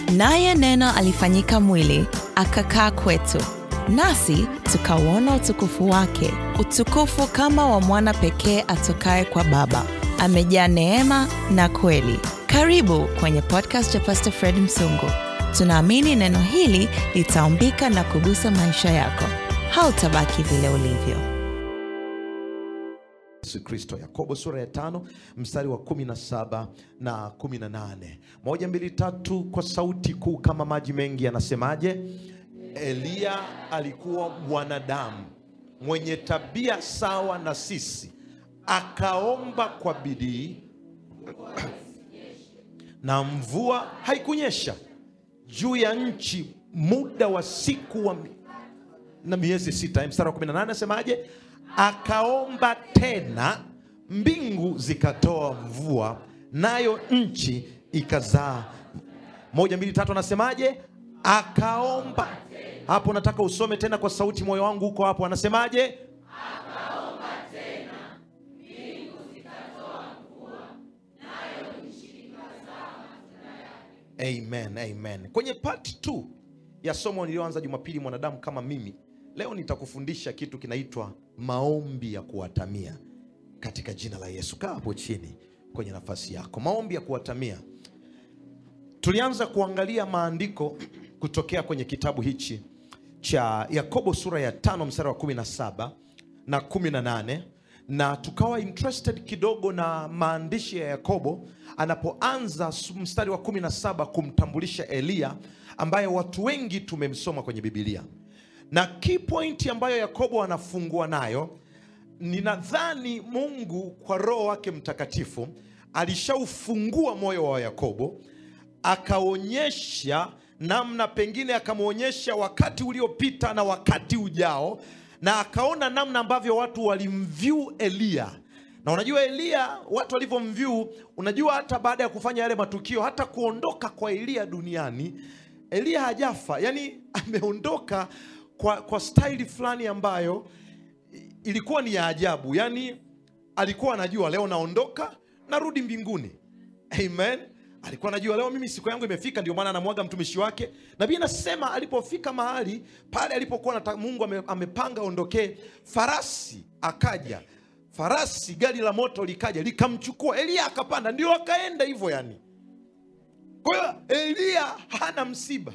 naye Neno alifanyika mwili akakaa kwetu, nasi tukauona utukufu wake, utukufu kama wa mwana pekee atokaye kwa Baba, amejaa neema na kweli. Karibu kwenye podcast ya Pastor Fred Msungu. Tunaamini neno hili litaumbika na kugusa maisha yako. Hautabaki vile ulivyo. Yesu Kristo. Yakobo sura ya tano mstari wa kumi na saba na kumi na nane moja mbili tatu kwa sauti kuu kama maji mengi, anasemaje? Eliya alikuwa mwanadamu mwenye tabia sawa na sisi, akaomba kwa bidii na mvua haikunyesha juu ya nchi muda wa siku wa na miezi sita. Mstari wa 18 anasemaje? Akaomba tena, mbingu zikatoa mvua, nayo nchi ikazaa. Moja, mbili, tatu, anasemaje? Akaomba. Hapo nataka usome tena kwa sauti, moyo wangu huko hapo. Anasemaje? Amen, amen. Kwenye part 2 ya somo niliyoanza Jumapili, mwanadamu kama mimi, leo nitakufundisha kitu kinaitwa maombi ya kuwatamia katika jina la Yesu. Kaa hapo chini kwenye nafasi yako. Maombi ya kuwatamia. Tulianza kuangalia maandiko kutokea kwenye kitabu hichi cha Yakobo sura ya tano mstari wa 17 na 18 na tukawa interested kidogo na maandishi ya Yakobo anapoanza mstari wa 17 kumtambulisha Eliya ambaye watu wengi tumemsoma kwenye Biblia, na key point ambayo Yakobo anafungua nayo, ninadhani Mungu kwa Roho wake Mtakatifu alishaufungua moyo wa Yakobo, akaonyesha namna, pengine akamwonyesha wakati uliopita na wakati ujao na akaona namna ambavyo watu walimvyu Eliya. Na unajua Eliya, watu walivyomvyu, unajua hata baada ya kufanya yale matukio, hata kuondoka kwa Eliya duniani, Eliya hajafa, yani ameondoka kwa, kwa staili fulani ambayo ilikuwa ni ya ajabu. Yani alikuwa anajua leo naondoka, narudi mbinguni. Amen. Alikuwa anajua leo mimi siku yangu imefika, ndio maana anamwaga mtumishi wake. Nabii anasema alipofika mahali pale alipokuwa na Mungu ame, amepanga ondokee, farasi akaja, farasi gari la moto likaja likamchukua Eliya, akapanda, ndio akaenda hivyo yani. Kwa hiyo Eliya hana msiba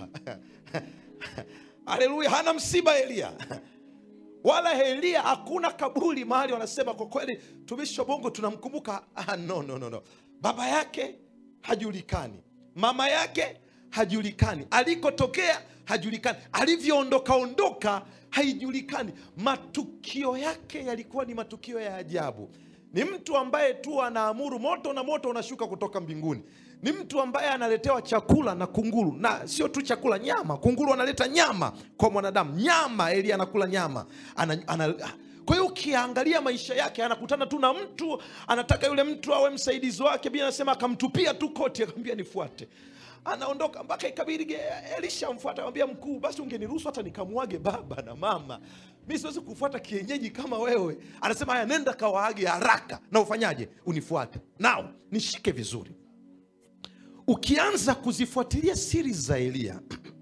haleluya, hana msiba Eliya wala Eliya hakuna kaburi mahali wanasema kwa kweli tumishi wa Mungu tunamkumbuka. Ah, no, no, no, no. Baba yake hajulikani, mama yake hajulikani, alikotokea hajulikani, alivyoondoka ondoka haijulikani. Matukio yake yalikuwa ni matukio ya ajabu. Ni mtu ambaye tu anaamuru moto na moto unashuka kutoka mbinguni. Ni mtu ambaye analetewa chakula na kunguru, na sio tu chakula, nyama. Kunguru analeta nyama kwa mwanadamu, nyama. Elia anakula nyama ana, ana, kwa hiyo ukiangalia maisha yake anakutana tu na mtu anataka yule mtu awe msaidizi wake. Biblia anasema akamtupia tu koti, akamwambia nifuate. Anaondoka mpaka ikabidi Elisha amfuata, akamwambia mkuu, basi ungeniruhusu hata nikamwage baba na mama, mi siwezi kufuata kienyeji kama wewe. Anasema haya, nenda kawaage haraka na ufanyaje, unifuate nao nishike vizuri. Ukianza kuzifuatilia siri za Eliya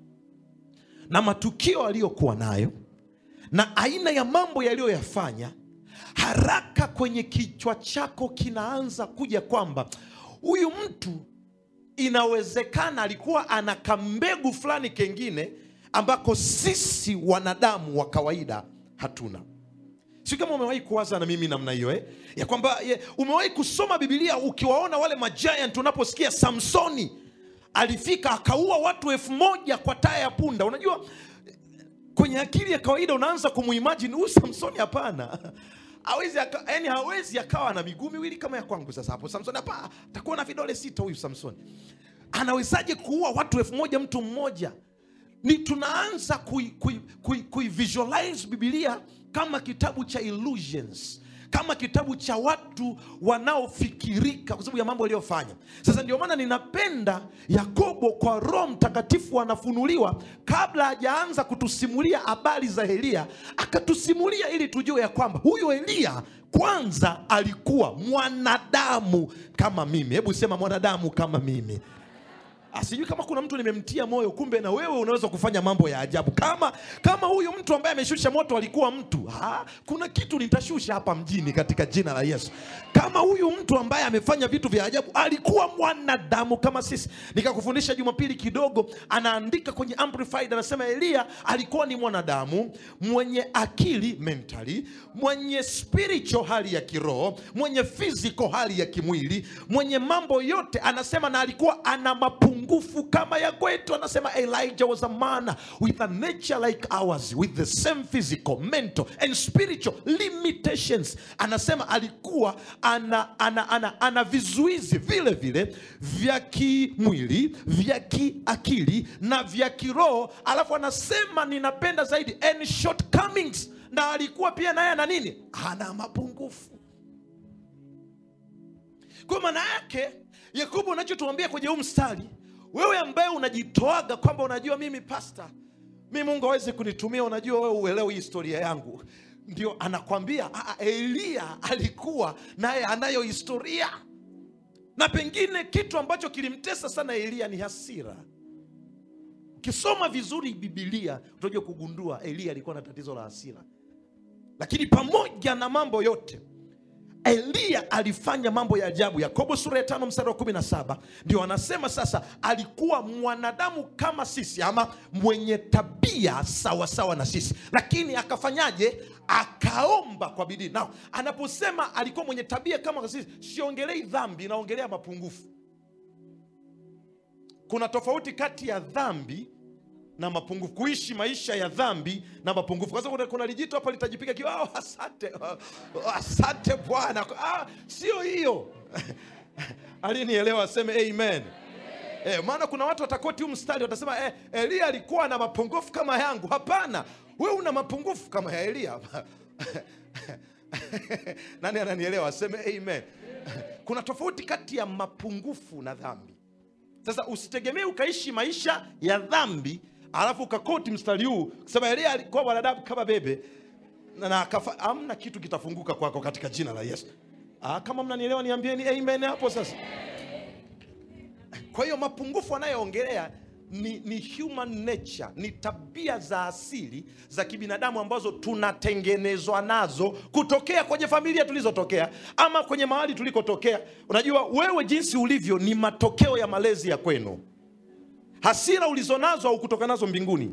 na matukio aliyokuwa nayo na aina ya mambo yaliyoyafanya, haraka kwenye kichwa chako kinaanza kuja kwamba huyu mtu inawezekana alikuwa ana kambegu fulani kengine ambako sisi wanadamu wa kawaida hatuna. Si kama umewahi kuwaza na mimi namna hiyo eh? ya kwamba ye, umewahi kusoma Biblia ukiwaona wale majiant, unaposikia Samsoni alifika akaua watu elfu moja kwa taya ya punda. Unajua kwenye akili ya kawaida unaanza kumuimagine huyu Samsoni. Hapana, hawezi yani, hawezi akawa na miguu miwili kama ya kwangu. Sasa hapo Samsoni hapa atakuwa na vidole sita. Huyu Samsoni anawezaje kuua watu elfu moja mtu mmoja? Ni tunaanza kui, kui, kui, kui visualize Biblia kama kitabu cha illusions kama kitabu cha watu wanaofikirika kwa sababu ya mambo aliyofanya. Sasa ndio maana ninapenda Yakobo kwa Roho Mtakatifu anafunuliwa kabla hajaanza kutusimulia habari za Eliya, akatusimulia ili tujue ya kwamba huyu Eliya kwanza alikuwa mwanadamu kama mimi. Hebu sema mwanadamu kama mimi. Ah, sijui kama kuna mtu nimemtia moyo, kumbe na wewe unaweza kufanya mambo ya ajabu. Kama kama huyu mtu ambaye ameshusha moto alikuwa mtu ha, kuna kitu nitashusha hapa mjini katika jina la Yesu. Kama huyu mtu ambaye amefanya vitu vya ajabu alikuwa mwanadamu kama sisi. Nikakufundisha Jumapili kidogo, anaandika kwenye Amplified, anasema Eliya alikuwa ni mwanadamu mwenye akili mentally, mwenye spiritual hali ya kiroho, mwenye physical hali ya kimwili, mwenye mambo yote, anasema na alikuwa ana mapungufu kama ya kwetu. Anasema Elijah was a man with a nature like ours with the same physical, mental and spiritual limitations. Anasema alikuwa ana, ana, ana, ana vizuizi vile vile vya kimwili, vya kiakili na vya kiroho, alafu anasema ninapenda zaidi and shortcomings, na alikuwa pia naye ana nini? Ana mapungufu. Kwa maana yake Yakobo, unachotuambia kwenye huu mstari, wewe ambaye unajitoaga kwamba unajua mimi pasta, mi Mungu hawezi kunitumia, unajua wewe uelewi historia yangu, ndio anakwambia "Ah, ah, Eliya alikuwa naye anayo historia, na pengine kitu ambacho kilimtesa sana Eliya ni hasira. Ukisoma vizuri Bibilia utakuja kugundua Eliya alikuwa na tatizo la hasira, lakini pamoja na mambo yote Eliya alifanya mambo ya ajabu. Yakobo sura ya tano mstari wa kumi na saba ndio anasema sasa, alikuwa mwanadamu kama sisi, ama mwenye tabia sawasawa sawa na sisi, lakini akafanyaje? Akaomba kwa bidii. Na anaposema alikuwa mwenye tabia kama sisi, siongelei dhambi, naongelea mapungufu. Kuna tofauti kati ya dhambi na mapungufu, kuishi maisha ya dhambi na mapungufu. Kwa sababu kuna, kuna lijito hapa litajipiga kiwa, oh, asante oh, asante Bwana. Ah, sio hiyo alinielewa aseme amen. Eh, maana kuna watu watakoti huu mstari watasema eh, Eliya alikuwa na mapungufu kama yangu. Hapana, wewe una mapungufu kama ya Eliya. Nani ananielewa aseme amen. Kuna tofauti kati ya mapungufu na dhambi. Sasa usitegemee ukaishi maisha ya dhambi alafu ukakoti mstari huu kusema Elia alikuwa mwanadamu kama bebe na, na akafa. Amna kitu kitafunguka kwako katika jina la Yesu. Ah, kama mnanielewa niambieni amen hapo sasa. Kwa hiyo mapungufu anayoongelea ni, ni human nature, ni tabia za asili za kibinadamu ambazo tunatengenezwa nazo kutokea kwenye familia tulizotokea ama kwenye mahali tulikotokea. Unajua wewe jinsi ulivyo ni matokeo ya malezi ya kwenu. Hasira ulizonazo au kutoka nazo mbinguni.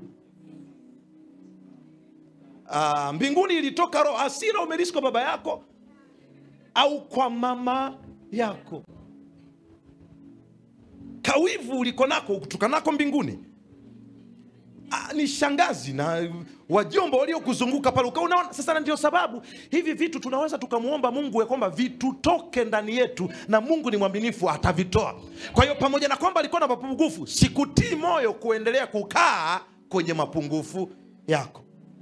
Ah, mbinguni ilitoka roho. Hasira umelisi kwa baba yako au kwa mama yako. Kawivu uliko nako kutoka nako mbinguni. Ah, ni shangazi na wajomba waliokuzunguka pale, ukawa unaona. Sasa na ndio sababu hivi vitu tunaweza tukamwomba Mungu ya kwamba vitutoke ndani yetu, na Mungu ni mwaminifu, atavitoa. Kwa hiyo pamoja na kwamba alikuwa na mapungufu, sikutii moyo kuendelea kukaa kwenye mapungufu yako.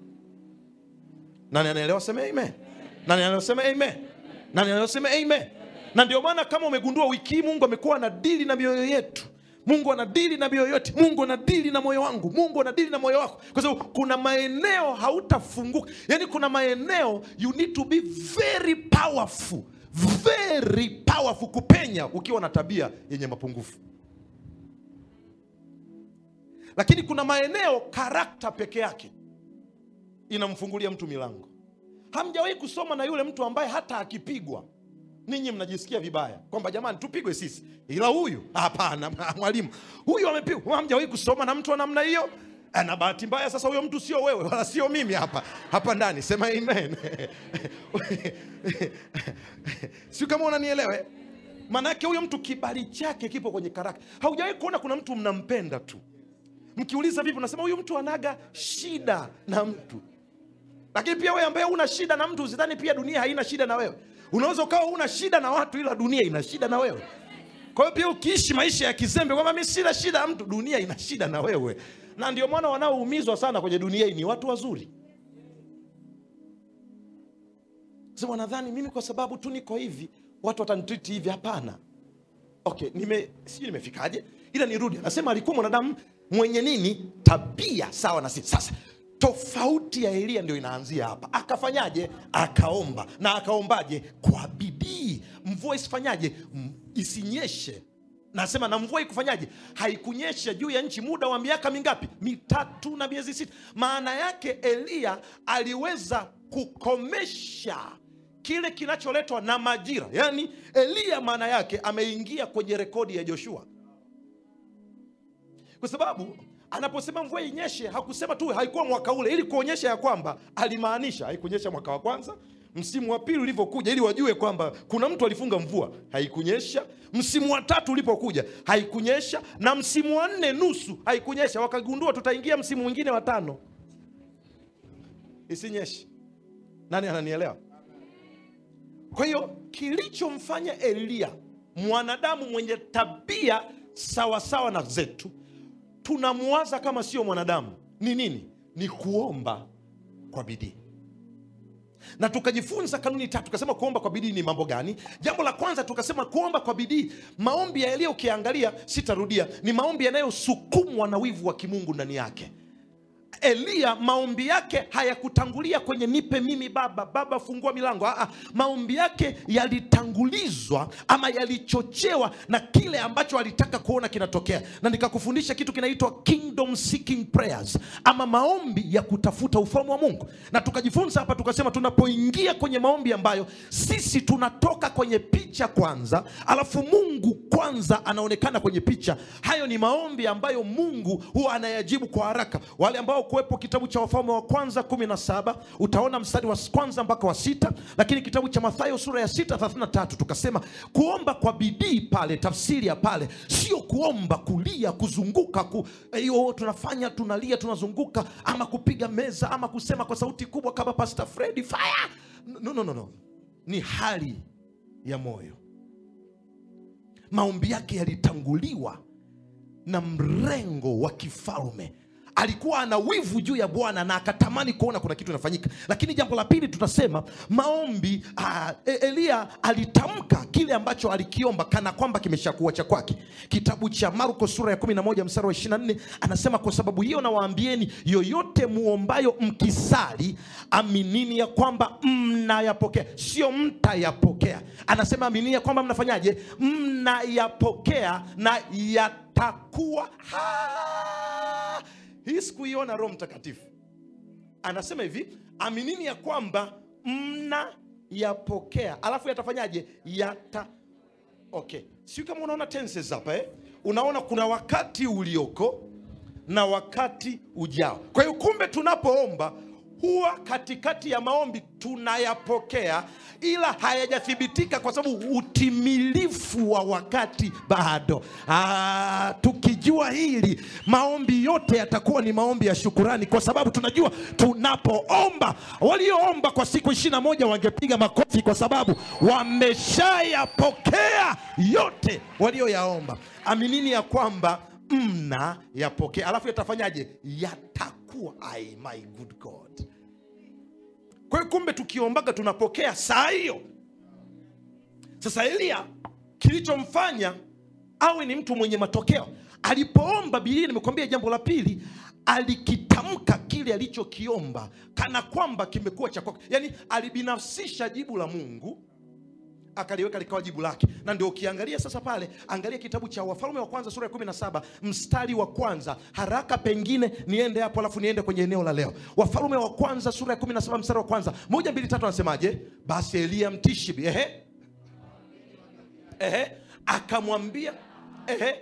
Nani anaelewa? Sema amen. Nani anasema amen? Nani anasema amen? Na ndio maana kama umegundua wiki hii Mungu amekuwa na dili na mioyo yetu. Mungu anadili na mioyo yote. Mungu anadili na moyo wangu. Mungu anadili na moyo wako, kwa sababu kuna maeneo hautafunguka. Yani kuna maeneo you need to be very powerful, very powerful kupenya ukiwa na tabia yenye mapungufu. Lakini kuna maeneo karakta peke yake inamfungulia mtu milango. Hamjawahi kusoma na yule mtu ambaye hata akipigwa ninyi mnajisikia vibaya kwamba jamani, tupigwe sisi, ila huyu hapana, mwalimu huyu amepigwa. Hamjawahi kusoma na mtu wa namna hiyo? Na bahati mbaya sasa, huyo mtu sio wewe wala sio mimi hapa hapa ndani. Sema amen. Sio kama unanielewe? Maanake huyo mtu kibali chake kipo kwenye karakta. Haujawahi kuona kuna mtu mnampenda tu, mkiuliza vipi, unasema huyu mtu anaga shida na mtu. Lakini pia wewe ambaye una shida na mtu, usidhani pia dunia haina shida na wewe. Unaweza ukawa una shida na watu, ila dunia ina shida na wewe. Kwa hiyo pia ukiishi maisha ya kizembe kwamba mimi sina shida na mtu, dunia ina shida na wewe. Na ndio maana wanaoumizwa sana kwenye dunia hii ni watu wazuri. Sasa wanadhani mimi kwa sababu tu niko hivi watu watanitriti hivi. Hapana. Okay, nime sijui nimefikaje, ila nirudi. Anasema alikuwa mwanadamu mwenye nini? Tabia sawa na sisi. Sasa tofauti ya Eliya ndio inaanzia hapa. Akafanyaje? Akaomba. Na akaombaje? Kwa bidii. Mvua isifanyaje? M- Isinyeshe nasema na mvua ikufanyaje haikunyesha juu ya nchi muda wa miaka mingapi mitatu na miezi sita maana yake eliya aliweza kukomesha kile kinacholetwa na majira yaani eliya maana yake ameingia kwenye rekodi ya joshua kwa sababu anaposema mvua inyeshe hakusema tu haikuwa mwaka ule ili kuonyesha ya kwamba alimaanisha haikunyesha mwaka wa kwanza msimu wa pili ulivyokuja ili wajue kwamba kuna mtu alifunga mvua haikunyesha msimu wa tatu ulipokuja haikunyesha na msimu wa nne nusu haikunyesha wakagundua tutaingia msimu mwingine wa tano isinyeshe nani ananielewa kwa hiyo kilichomfanya eliya mwanadamu mwenye tabia sawasawa na zetu tunamwaza kama sio mwanadamu ni nini ni kuomba kwa bidii na tukajifunza kanuni tatu tukasema kuomba kwa bidii ni mambo gani jambo la kwanza tukasema kuomba kwa bidii maombi ya eliya ukiangalia sitarudia ni maombi yanayosukumwa na wivu wa kimungu ndani yake eliya maombi yake hayakutangulia kwenye nipe mimi baba baba fungua milango Aa, maombi yake yalitangulizwa ama yalichochewa na kile ambacho alitaka kuona kinatokea na nikakufundisha kitu kinaitwa kingdom seeking prayers ama maombi ya kutafuta ufalme wa mungu na tukajifunza hapa tukasema tunapoingia kwenye maombi ambayo sisi tunatoka kwenye picha kwanza alafu mungu kwanza anaonekana kwenye picha hayo ni maombi ambayo mungu huwa anayajibu kwa haraka wale ambao kuwepo kitabu cha wafalme wa kwanza 17 utaona mstari wa kwanza mpaka wa sita lakini kitabu cha mathayo sura ya 6 33 tukasema kuomba kwa bidii pale tafsiri ya pale sio kuomba kulia kuzunguka ku, hiyo tunafanya tunalia tunazunguka ama kupiga meza ama kusema kwa sauti kubwa kama pastor fredi fire no, no, no, no. ni hali ya moyo maombi yake yalitanguliwa na mrengo wa kifalme alikuwa ana wivu juu ya bwana na akatamani kuona kuna kitu inafanyika lakini jambo la pili tutasema maombi uh, eliya alitamka kile ambacho alikiomba kana kwamba kimeshakuwa cha kwake kitabu cha marko sura ya 11 mstari wa 24 anasema kwa sababu hiyo nawaambieni yoyote muombayo mkisali aminini ya kwamba mnayapokea sio mtayapokea anasema aminini ya kwamba mnafanyaje mnayapokea na yatakuwa ha! hii sikuiona roho mtakatifu anasema hivi aminini ya kwamba mnayapokea alafu yatafanyaje yata okay siu kama unaona tenses hapa eh? unaona kuna wakati ulioko na wakati ujao kwa hiyo kumbe tunapoomba huwa katikati ya maombi tunayapokea ila hayajathibitika kwa sababu utimilifu wa wakati bado Aa, tukijua hili maombi yote yatakuwa ni maombi ya shukurani kwa sababu tunajua tunapoomba walioomba kwa siku ishiri na moja wangepiga makofi kwa sababu wameshayapokea yote walioyaomba aminini ya kwamba mna yapokea alafu yatafanyaje yatakuwa ai my good god kwa hiyo kumbe tukiombaga tunapokea saa hiyo sasa eliya kilichomfanya awe ni mtu mwenye matokeo alipoomba bilia nimekwambia jambo la pili alikitamka kile alichokiomba kana kwamba kimekuwa cha kwake yaani alibinafsisha jibu la mungu akaliweka likawa jibu lake na ndio ukiangalia sasa pale angalia kitabu cha wafalme wa kwanza sura ya 17 mstari wa kwanza haraka pengine niende hapo alafu niende kwenye eneo la leo wafalme wa kwanza sura ya 17 mstari wa kwanza moja mbili tatu anasemaje basi eliya mtishibi ehe ehe akamwambia ehe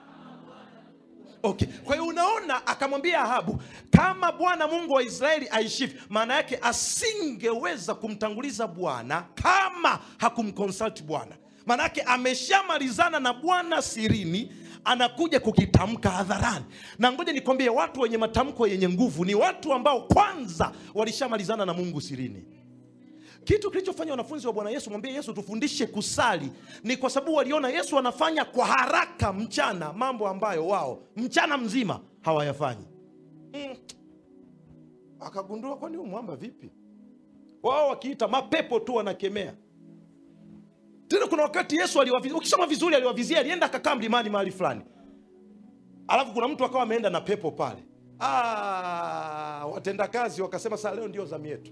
okay kwa hiyo unaona akamwambia ahabu kama bwana mungu wa israeli aishivyo maana yake asingeweza kumtanguliza bwana kama hakumkonsulti bwana maana yake ameshamalizana na bwana sirini anakuja kukitamka hadharani na ngoja nikwambie watu wenye matamko yenye nguvu ni watu ambao kwanza walishamalizana na mungu sirini kitu kilichofanya wanafunzi wa bwana yesu mwambie yesu tufundishe kusali ni kwa sababu waliona yesu anafanya kwa haraka mchana mambo ambayo wao mchana mzima hawayafanyi mm. akagundua kwani huu mwamba vipi wao wakiita mapepo tu wanakemea tena kuna wakati yesu aliwavizia ukisoma vizuri aliwavizia alienda akakaa mlimani mahali fulani alafu kuna mtu akawa ameenda na pepo pale ah, watendakazi wakasema saa leo ndio zamu yetu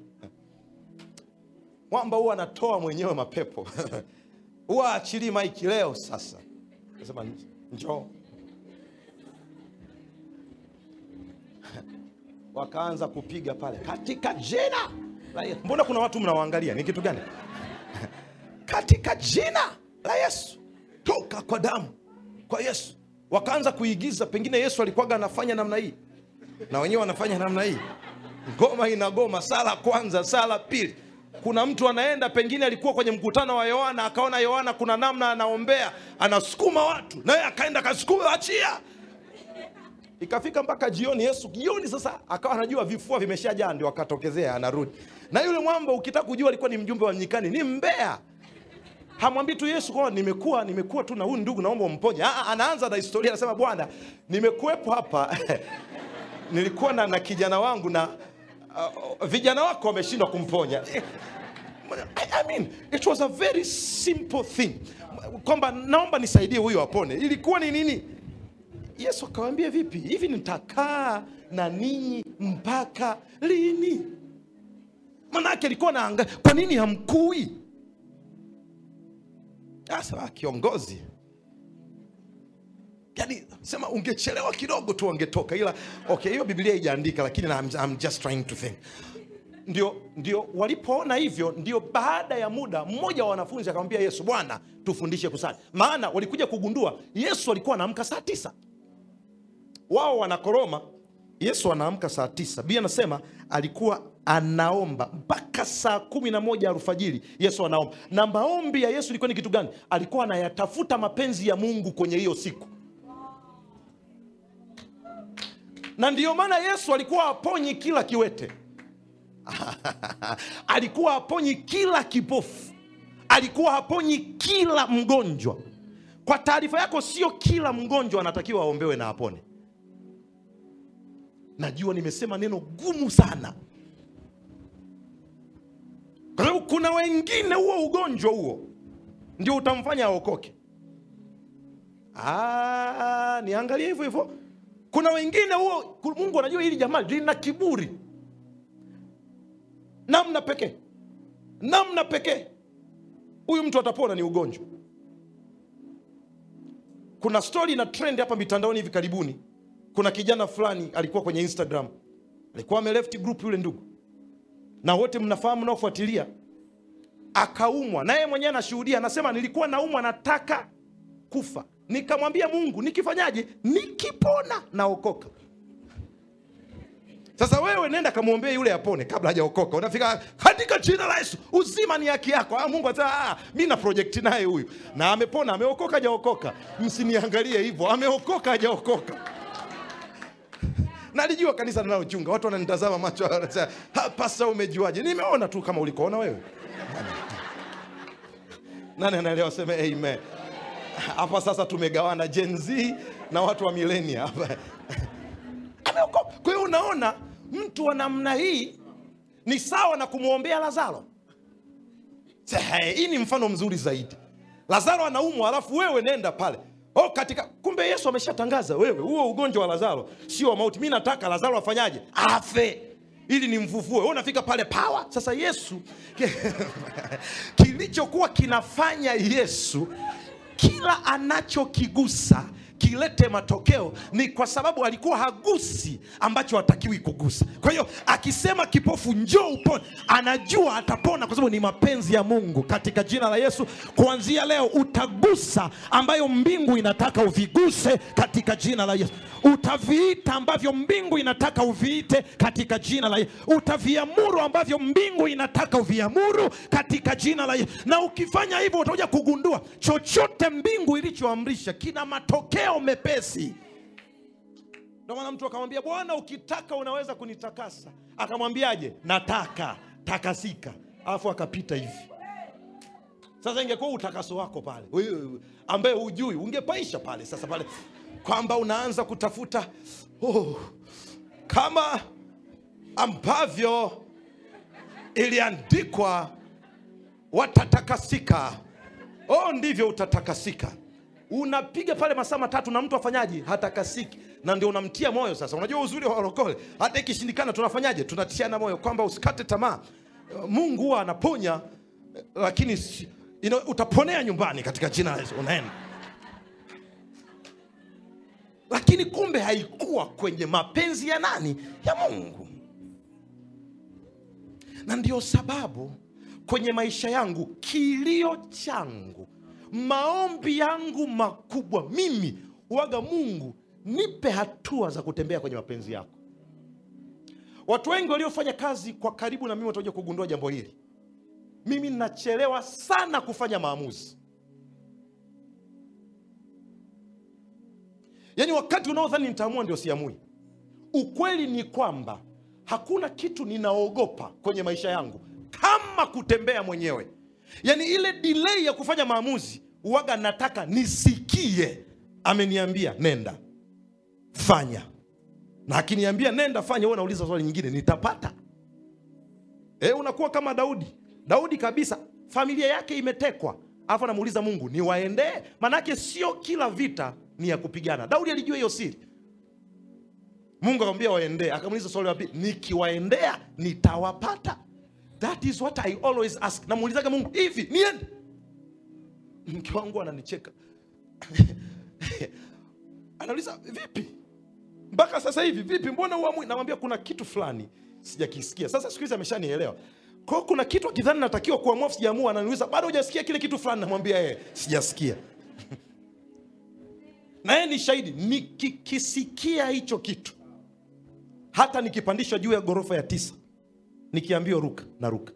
mwamba huwa anatoa mwenyewe mapepo huwa achilii maiki leo sasa Nasema njoo. Wakaanza kupiga pale katika jina la Yesu. Mbona kuna watu mnawaangalia? Ni kitu gani? katika jina la Yesu, toka kwa damu kwa Yesu. Wakaanza kuigiza, pengine Yesu alikuwaga anafanya namna hii na wenyewe wanafanya namna hii, ngoma inagoma, sala kwanza, sala pili. Kuna mtu anaenda, pengine alikuwa kwenye mkutano wa Yohana, akaona Yohana kuna namna anaombea, anasukuma watu, naye akaenda akasukuma, achia. Ikafika mpaka jioni, Yesu jioni sasa akawa anajua vifua vimeshajaa, ndio akatokezea anarudi. Na yule mwamba ukitaka kujua alikuwa ni mjumbe wa nyikani, ni mbea hamwambii tu Yesu kwamba nimekuwa nimekuwa tu na huyu ndugu, naomba umponye. Ah, anaanza na historia, anasema Bwana, nimekuwepo hapa nilikuwa na, na kijana wangu na uh, vijana wako wameshindwa kumponya. I, I mean, it was a very simple thing kwamba naomba nisaidie huyu apone. Ilikuwa ni nini? Yesu akawaambia vipi hivi, nitakaa na ninyi mpaka lini? Manake alikuwa naanga, kwa nini hamkui? Sasa kiongozi, yani sema ungechelewa kidogo tu wangetoka, ila okay, hiyo Biblia haijaandika, lakini I'm, I'm just trying to think. Ndio, ndio walipoona hivyo, ndio baada ya muda mmoja wa wanafunzi akamwambia Yesu, Bwana, tufundishe kusali. Maana walikuja kugundua Yesu alikuwa anaamka saa tisa, wao wanakoroma, Yesu anaamka saa tisa. Biblia anasema alikuwa anaomba mpaka saa kumi na moja alfajiri. Yesu anaomba, na maombi ya Yesu ilikuwa ni kitu gani? Alikuwa anayatafuta mapenzi ya Mungu kwenye hiyo siku, na ndiyo maana Yesu alikuwa aponyi kila kiwete alikuwa haponyi kila kipofu, alikuwa haponyi kila mgonjwa. Kwa taarifa yako, sio kila mgonjwa anatakiwa aombewe na apone. Najua nimesema neno gumu sana, kwa sababu kuna wengine huo ugonjwa huo ndio utamfanya aokoke. Ah, niangalie hivyo hivyo. Kuna wengine huo, Mungu anajua hili jamaa lina kiburi namna pekee namna pekee huyu mtu atapona ni ugonjwa. Kuna stori na trend hapa mitandaoni hivi karibuni. Kuna kijana fulani alikuwa kwenye Instagram, alikuwa ameleft group yule ndugu, na wote mnafahamu naofuatilia, akaumwa na yeye mwenyewe anashuhudia, anasema nilikuwa naumwa, nataka kufa, nikamwambia Mungu, nikifanyaje? Nikipona naokoka. Sasa wewe nenda kamwombee yule apone kabla hajaokoka. Unafika katika jina la Yesu, uzima ni haki yako. Ah, Mungu atasema ah, mimi na project naye huyu na amepona, ameokoka, hajaokoka. Msiniangalie hivyo, ameokoka, hajaokoka. Nalijua kanisa linalochunga watu wananitazama macho, wanasema pasa, umejuaje? Nimeona tu kama ulikoona wewe. Nani anaelewa? Sema amen. Hapa sasa tumegawana Gen Z na watu wa milenia hapa ameokoka. Kwa hiyo unaona, mtu wa namna hii ni sawa na kumwombea Lazaro. Hii ni mfano mzuri zaidi. Lazaro anaumwa, alafu wewe nenda pale oh, katika kumbe Yesu ameshatangaza wewe, huo ugonjwa wa Lazaro sio wa mauti. Mi nataka Lazaro afanyaje? Afe ili nimfufue. Wewe unafika pale pawa. Sasa Yesu kilichokuwa kinafanya Yesu kila anachokigusa kilete matokeo ni kwa sababu alikuwa hagusi ambacho hatakiwi kugusa. Kwa hiyo akisema kipofu njoo upone, anajua atapona kwa sababu ni mapenzi ya Mungu. Katika jina la Yesu, kuanzia leo utagusa ambayo mbingu inataka uviguse katika jina la Yesu. Utaviita ambavyo mbingu inataka uviite katika jina la Yesu. Utaviamuru ambavyo mbingu inataka uviamuru katika jina la Yesu. Na ukifanya hivyo, utakuja kugundua chochote mbingu ilichoamrisha kina matokeo mepesi. Ndio maana mtu akamwambia, Bwana, ukitaka unaweza kunitakasa. Akamwambiaje? Nataka takasika, alafu akapita hivi. Sasa ingekuwa utakaso wako pale, wewe ambaye hujui, ungepaisha pale sasa pale kwamba unaanza kutafuta oh, kama ambavyo iliandikwa watatakasika, oh, ndivyo utatakasika. Unapiga pale masaa matatu na mtu afanyaje? Hatakasiki, na ndio unamtia moyo. Sasa unajua uzuri wa walokole, hata ikishindikana tunafanyaje? Tunatiana moyo kwamba usikate tamaa. Mungu huwa anaponya, lakini ino, utaponea nyumbani katika jina la Yesu. Unaenda lakini kumbe haikuwa kwenye mapenzi ya nani ya mungu na ndio sababu kwenye maisha yangu kilio changu maombi yangu makubwa mimi waga mungu nipe hatua za kutembea kwenye mapenzi yako watu wengi waliofanya kazi kwa karibu na mimi watakuja kugundua jambo hili mimi nachelewa sana kufanya maamuzi yaani wakati unaodhani nitaamua ndio siamui ukweli ni kwamba hakuna kitu ninaogopa kwenye maisha yangu kama kutembea mwenyewe yaani ile delay ya kufanya maamuzi waga nataka nisikie ameniambia nenda fanya na akiniambia nenda fanya huwa nauliza swali nyingine nitapata e, unakuwa kama daudi daudi kabisa familia yake imetekwa alafu anamuuliza mungu niwaendee manake sio kila vita ni ya kupigana daudi alijua hiyo siri mungu akamwambia waendee akamuuliza swali la pili nikiwaendea nitawapata that is what i always ask namuulizaga mungu hivi niende mke wangu ananicheka anauliza vipi mpaka sasa hivi vipi mbona uamui namwambia kuna kitu fulani sijakisikia sasa siku hizi ameshanielewa kwao kuna kitu akidhani natakiwa kuamua sijaamua ananiuliza bado hujasikia kile kitu fulani namwambia yeye sijasikia na yeye ni shahidi nikikisikia hicho kitu hata nikipandishwa juu ya ghorofa ya tisa nikiambiwa ruka na ruka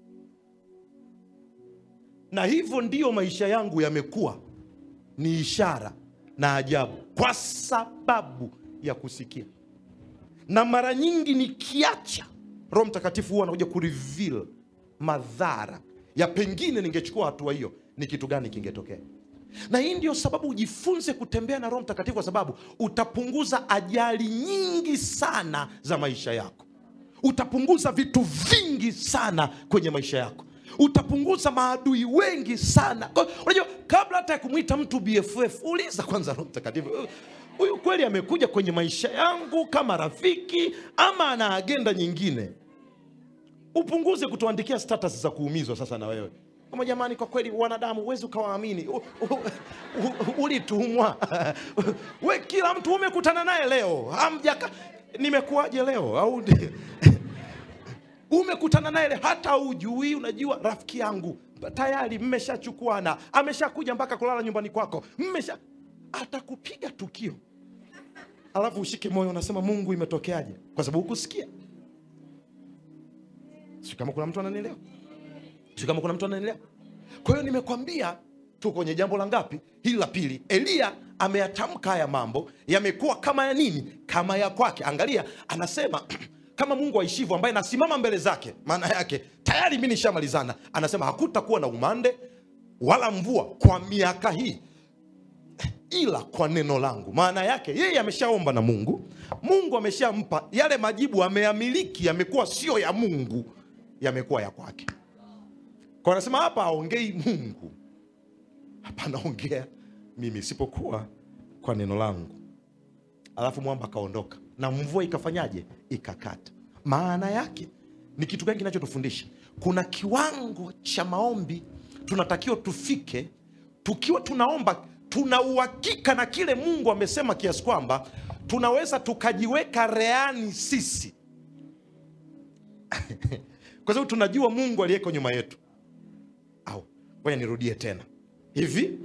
na hivyo ndiyo maisha yangu yamekuwa ni ishara na ajabu kwa sababu ya kusikia na mara nyingi nikiacha roho mtakatifu huwa anakuja kureveal madhara ya pengine ningechukua hatua hiyo ni kitu gani kingetokea na hii ndio sababu ujifunze kutembea na roho mtakatifu kwa sababu utapunguza ajali nyingi sana za maisha yako utapunguza vitu vingi sana kwenye maisha yako utapunguza maadui wengi sana Kwa- unajua kabla hata ya kumwita mtu bff uliza kwanza roho mtakatifu huyu kweli amekuja kwenye maisha yangu kama rafiki ama ana agenda nyingine upunguze kutuandikia status za kuumizwa sasa na wewe kama jamani kwa kweli wanadamu huwezi ukawaamini U- u- u- ulitumwa we kila mtu umekutana naye leo amjaka nimekuwaje leo au ndi- umekutana naye leo, hata ujui unajua rafiki yangu tayari mmeshachukuana ameshakuja mpaka kulala nyumbani kwako mmesha atakupiga tukio alafu ushike moyo unasema mungu imetokeaje kwa sababu hukusikia si kama kuna mtu ananielewa si kama kuna mtu ananielewa kwa hiyo nimekwambia tu kwenye jambo la ngapi hili la pili eliya ameyatamka haya mambo yamekuwa kama ya nini kama ya kwake angalia anasema kama mungu aishivyo ambaye nasimama mbele zake maana yake tayari mi nishamalizana anasema hakutakuwa na umande wala mvua kwa miaka hii ila kwa neno langu maana yake yeye ameshaomba na mungu mungu ameshampa yale majibu ameyamiliki yamekuwa sio ya mungu yamekuwa ya kwake kwa anasema hapa aongei mungu hapa anaongea mimi isipokuwa kwa neno langu alafu mwamba akaondoka na mvua ikafanyaje ikakata maana yake ni kitu gani kinachotufundisha kuna kiwango cha maombi tunatakiwa tufike tukiwa tunaomba tuna uhakika na kile mungu amesema kiasi kwamba tunaweza tukajiweka reani sisi kwa sababu tunajua mungu aliyeko nyuma yetu au ngoja nirudie tena hivi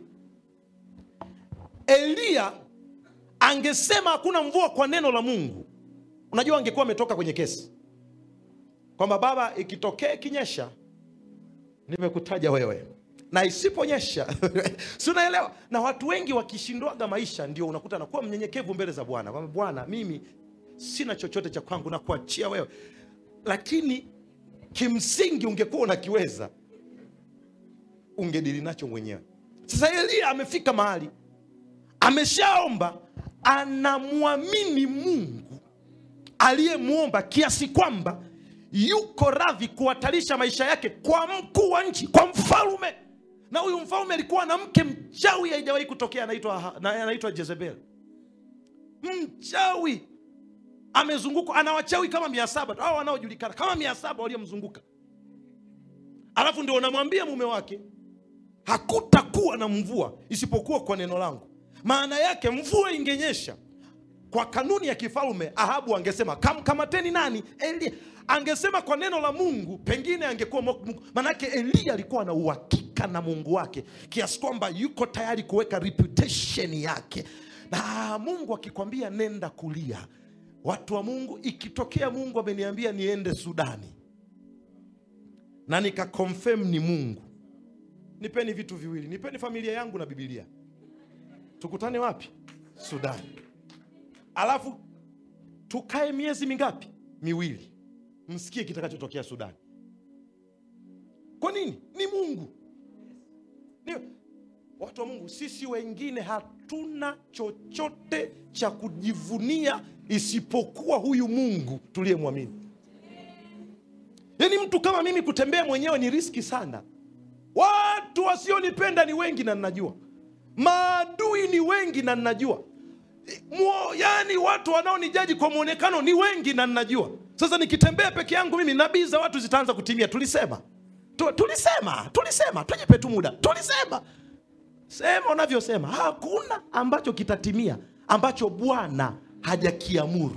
eliya angesema hakuna mvua kwa neno la mungu unajua angekuwa ametoka kwenye kesi kwamba baba ikitokea ikinyesha nimekutaja wewe na isiponyesha si unaelewa na watu wengi wakishindwaga maisha ndio unakuta anakuwa mnyenyekevu mbele za bwana kwamba bwana mimi sina chochote cha kwangu na kuachia wewe lakini kimsingi ungekuwa unakiweza ungedili nacho mwenyewe sasa eliya amefika mahali ameshaomba anamwamini mungu aliyemwomba kiasi kwamba yuko radhi kuhatarisha maisha yake kwa mkuu wa nchi kwa mfalume na huyu mfalume alikuwa na mke mchawi haijawahi kutokea anaitwa na- anaitwa jezebel mchawi amezungukwa ana wachawi kama mia saba au wanaojulikana kama mia saba waliomzunguka alafu ndio unamwambia mume wake hakutakuwa na mvua isipokuwa kwa neno langu maana yake mvua ingenyesha kwa kanuni ya kifalme ahabu angesema kam, kamateni nani elia angesema kwa neno la mungu pengine angekuwa mo- Mungu. manake elia alikuwa na uhakika na mungu wake kiasi kwamba yuko tayari kuweka reputation yake na mungu akikwambia nenda kulia watu wa mungu ikitokea mungu ameniambia niende sudani na nikakonfirm ni mungu nipeni vitu viwili nipeni familia yangu na bibilia tukutane wapi sudani alafu tukae miezi mingapi miwili msikie kitakachotokea sudani kwa nini ni mungu ni, watu wa mungu sisi wengine hatuna chochote cha kujivunia isipokuwa huyu mungu tuliyemwamini yaani mtu kama mimi kutembea mwenyewe ni riski sana watu wasionipenda ni wengi na ninajua maadui ni wengi na ninajua Mwo, yani watu wanaonijaji kwa mwonekano ni wengi na ninajua sasa nikitembea peke yangu mimi nabii za watu zitaanza kutimia tulisema tu, tulisema tulisema tujipe tu muda tulisema sema unavyosema hakuna ambacho kitatimia ambacho bwana hajakiamuru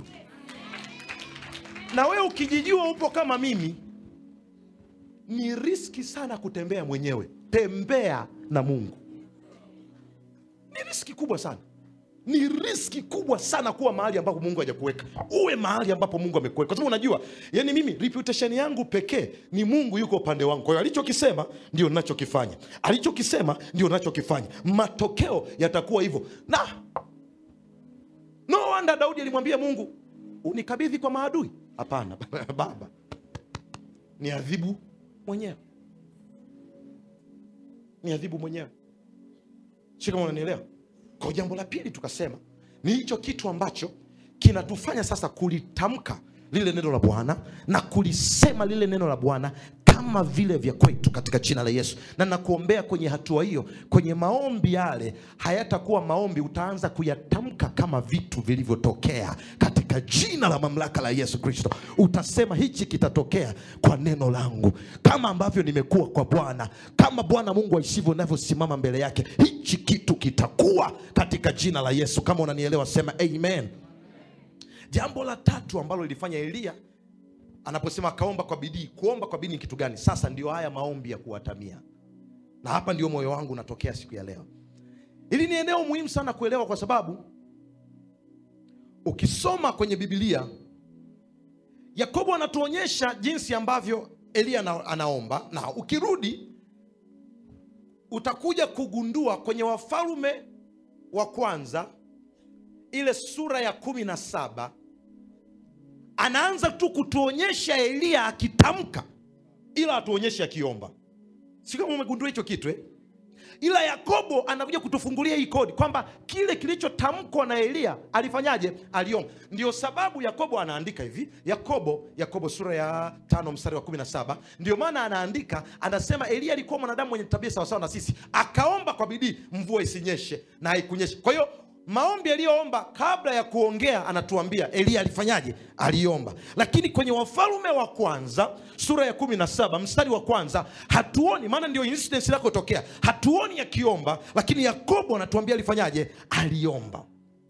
na wewe ukijijua upo kama mimi ni riski sana kutembea mwenyewe tembea na mungu ni riski kubwa sana ni riski kubwa sana kuwa mahali ambapo mungu hajakuweka uwe mahali ambapo mungu amekuweka kwa sababu unajua yani mimi reputation yangu pekee ni mungu yuko upande wangu kwa hiyo alichokisema ndio ninachokifanya alichokisema ndio ninachokifanya matokeo yatakuwa hivyo na no wonder daudi alimwambia mungu unikabidhi kwa maadui hapana baba ni adhibu mwenyewe ni adhibu mwenyewe si kama unanielewa kwa jambo la pili tukasema ni hicho kitu ambacho kinatufanya sasa kulitamka lile neno la bwana na kulisema lile neno la bwana kama vile vya kwetu katika jina la yesu na nakuombea kwenye hatua hiyo kwenye maombi yale hayatakuwa maombi utaanza kuyatamka kama vitu vilivyotokea katika jina la mamlaka la yesu kristo utasema hichi kitatokea kwa neno langu kama ambavyo nimekuwa kwa bwana kama bwana mungu aishivyo navyosimama mbele yake hichi kitu kitakuwa katika jina la yesu kama unanielewa sema amen jambo la tatu ambalo lilifanya eliya anaposema akaomba kwa bidii kuomba kwa bidii ni kitu gani sasa ndio haya maombi ya kuwatamia na hapa ndio moyo wangu unatokea siku ya leo hili ni eneo muhimu sana kuelewa kwa sababu ukisoma kwenye bibilia yakobo anatuonyesha jinsi ambavyo eliya ana, anaomba na ukirudi utakuja kugundua kwenye wafalume wa kwanza ile sura ya kumi na saba anaanza tu kutuonyesha eliya akitamka ila atuonyeshe akiomba si kama umegundua hicho kitu eh? ila yakobo anakuja kutufungulia hii kodi kwamba kile kilichotamkwa na eliya alifanyaje aliomba ndio sababu yakobo anaandika hivi yakobo yakobo sura ya tano mstari wa kumi na saba ndio maana anaandika anasema eliya alikuwa mwanadamu mwenye tabia sawasawa na sisi akaomba kwa bidii mvua isinyeshe na haikunyeshe kwa hiyo maombi aliyoomba kabla ya kuongea anatuambia eliya alifanyaje aliomba lakini kwenye wafalume wa kwanza sura ya kumi na saba mstari wa kwanza hatuoni maana ndio incident inakotokea hatuoni akiomba lakini yakobo anatuambia alifanyaje aliomba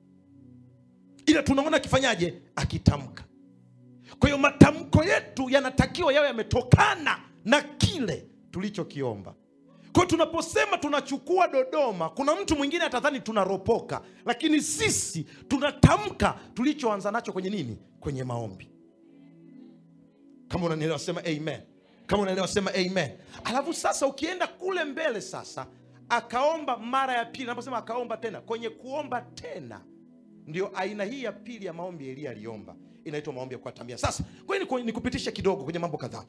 ila tunaona akifanyaje akitamka kwa hiyo matamko yetu yanatakiwa yawe yametokana na kile tulichokiomba kwa hiyo tunaposema tunachukua dodoma kuna mtu mwingine atadhani tunaropoka lakini sisi tunatamka tulichoanza nacho kwenye nini kwenye maombi kama unanielewa sema amen kama unaelewa sema amen alafu sasa ukienda kule mbele sasa akaomba mara ya pili naposema akaomba tena kwenye kuomba tena ndio aina hii ya pili ya maombi eliya aliomba inaitwa maombi ya kuatamia sasa kwani nikupitisha kidogo kwenye mambo kadhaa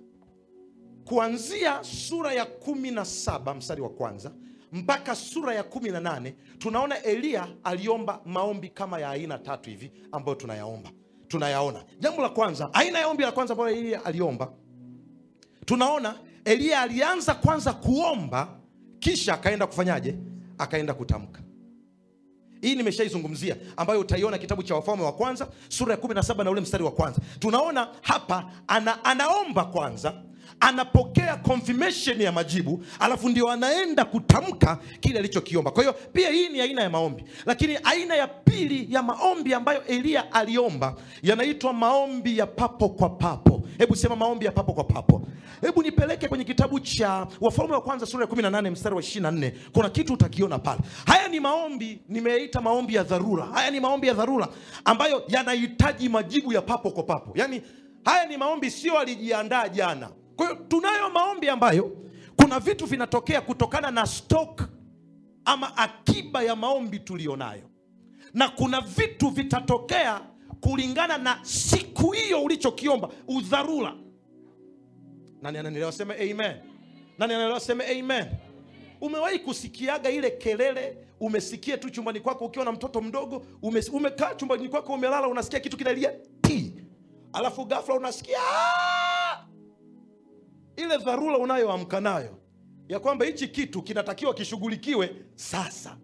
kuanzia sura ya kumi na saba mstari wa kwanza mpaka sura ya kumi na nane tunaona eliya aliomba maombi kama ya aina tatu hivi ambayo tunayaomba tunayaona jambo la kwanza aina ya ombi la kwanza ambayo eliya aliomba tunaona eliya alianza kwanza kuomba kisha akaenda kufanyaje akaenda kutamka hii nimeshaizungumzia ambayo utaiona kitabu cha wafalme wa kwanza sura ya 17 na ule mstari wa kwanza tunaona hapa ana, anaomba kwanza anapokea confirmation ya majibu alafu ndio anaenda kutamka kile alichokiomba kwa hiyo pia hii ni aina ya maombi lakini aina ya pili ya maombi ambayo eliya aliomba yanaitwa maombi ya papo kwa papo hebu sema maombi ya papo kwa papo hebu nipeleke kwenye kitabu cha wafalme wa kwanza sura ya 18 mstari wa 24 kuna kitu utakiona pale haya ni maombi nimeita maombi ya dharura haya ni maombi ya dharura ambayo yanahitaji majibu ya papo kwa papo yaani haya ni maombi sio alijiandaa jana kwa hiyo tunayo maombi ambayo kuna vitu vinatokea kutokana na stock ama akiba ya maombi tuliyonayo na kuna vitu vitatokea kulingana na siku hiyo ulichokiomba udharura nani ananielewa seme amen nani anaelewa seme amen umewahi kusikiaga ile kelele umesikia tu chumbani kwako ukiwa na mtoto mdogo ume, umekaa chumbani kwako umelala unasikia kitu kinalia ti alafu ghafla unasikia "Ah!" ile dharura unayoamka nayo ya kwamba hichi kitu kinatakiwa kishughulikiwe sasa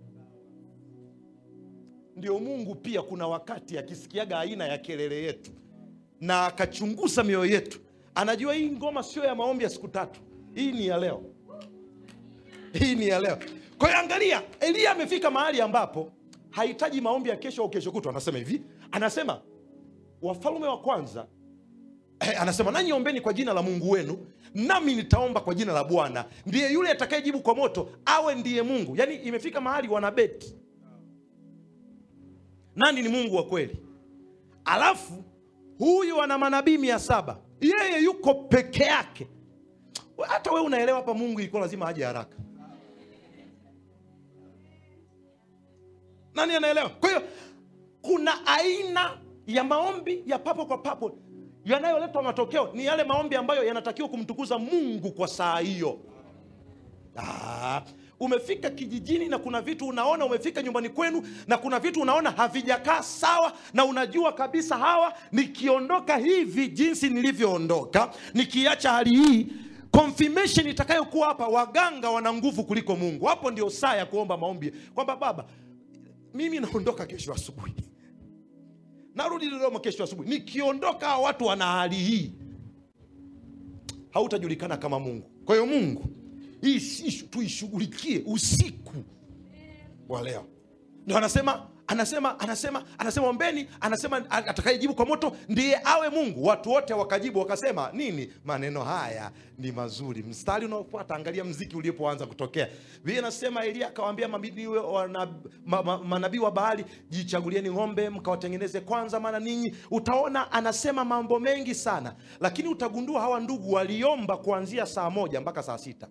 ndio mungu pia kuna wakati akisikiaga aina ya kelele yetu na akachunguza mioyo yetu anajua hii ngoma sio ya maombi ya siku tatu hii ni ya leo hii ni ya leo kwa hiyo angalia eliya amefika mahali ambapo hahitaji maombi ya kesho au kesho kutwa anasema hivi anasema wafalme wa kwanza eh, anasema nanyi ombeni kwa jina la mungu wenu nami nitaomba kwa jina la bwana ndiye yule atakayejibu kwa moto awe ndiye mungu yaani imefika mahali wanabeti nani ni mungu wa kweli alafu huyu ana manabii mia saba yeye yuko peke yake hata we unaelewa hapa mungu ilikuwa lazima aje haraka nani anaelewa kwa hiyo kuna aina ya maombi ya papo kwa papo yanayoleta matokeo ni yale maombi ambayo yanatakiwa kumtukuza mungu kwa saa hiyo Ah, umefika kijijini na kuna vitu unaona umefika nyumbani kwenu na kuna vitu unaona havijakaa sawa na unajua kabisa hawa nikiondoka hivi jinsi nilivyoondoka nikiacha hali hii confirmation itakayokuwa hapa waganga wana nguvu kuliko mungu hapo ndio saa ya kuomba maombi kwamba baba mimi naondoka kesho asubuhi narudi dodoma kesho asubuhi nikiondoka hawa watu wana hali hii hautajulikana kama mungu kwa hiyo mungu hii ishu tuishughulikie usiku wa leo ndo anasema anasema anasema anasema ombeni anasema atakayejibu kwa moto ndiye awe mungu watu wote wakajibu wakasema nini maneno haya ni mazuri mstari unaofuata angalia mziki ulipoanza kutokea vile nasema elia akawaambia manabii wa, ma, ma, manabii wa bahali jichagulieni ng'ombe mkawatengeneze kwanza maana ninyi utaona anasema mambo mengi sana lakini utagundua hawa ndugu waliomba kuanzia saa moja mpaka saa sita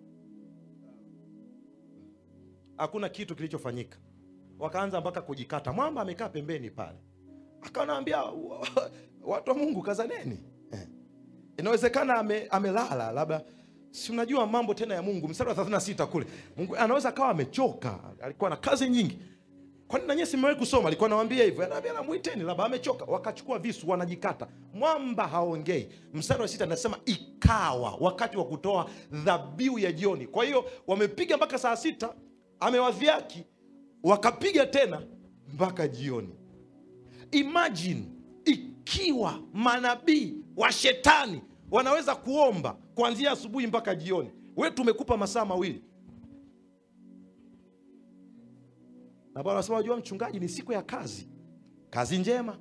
hakuna kitu kilichofanyika wakaanza mpaka kujikata mwamba amekaa pembeni pale akanaambia watu wa mungu kazaneni eh. inawezekana ame, amelala labda si unajua mambo tena ya mungu mstari wa 36 kule mungu anaweza akawa amechoka alikuwa na kazi nyingi kwani nanyie simewahi kusoma alikuwa anawambia hivyo anaambia namwiteni labda amechoka wakachukua visu wanajikata mwamba haongei mstari wa sita anasema ikawa wakati wa kutoa dhabihu ya jioni kwa hiyo wamepiga mpaka saa sita amewadhiaki wakapiga tena mpaka jioni imagine ikiwa manabii wa shetani wanaweza kuomba kuanzia asubuhi mpaka jioni we tumekupa masaa mawili na bwana anasema wajua mchungaji ni siku ya kazi kazi njema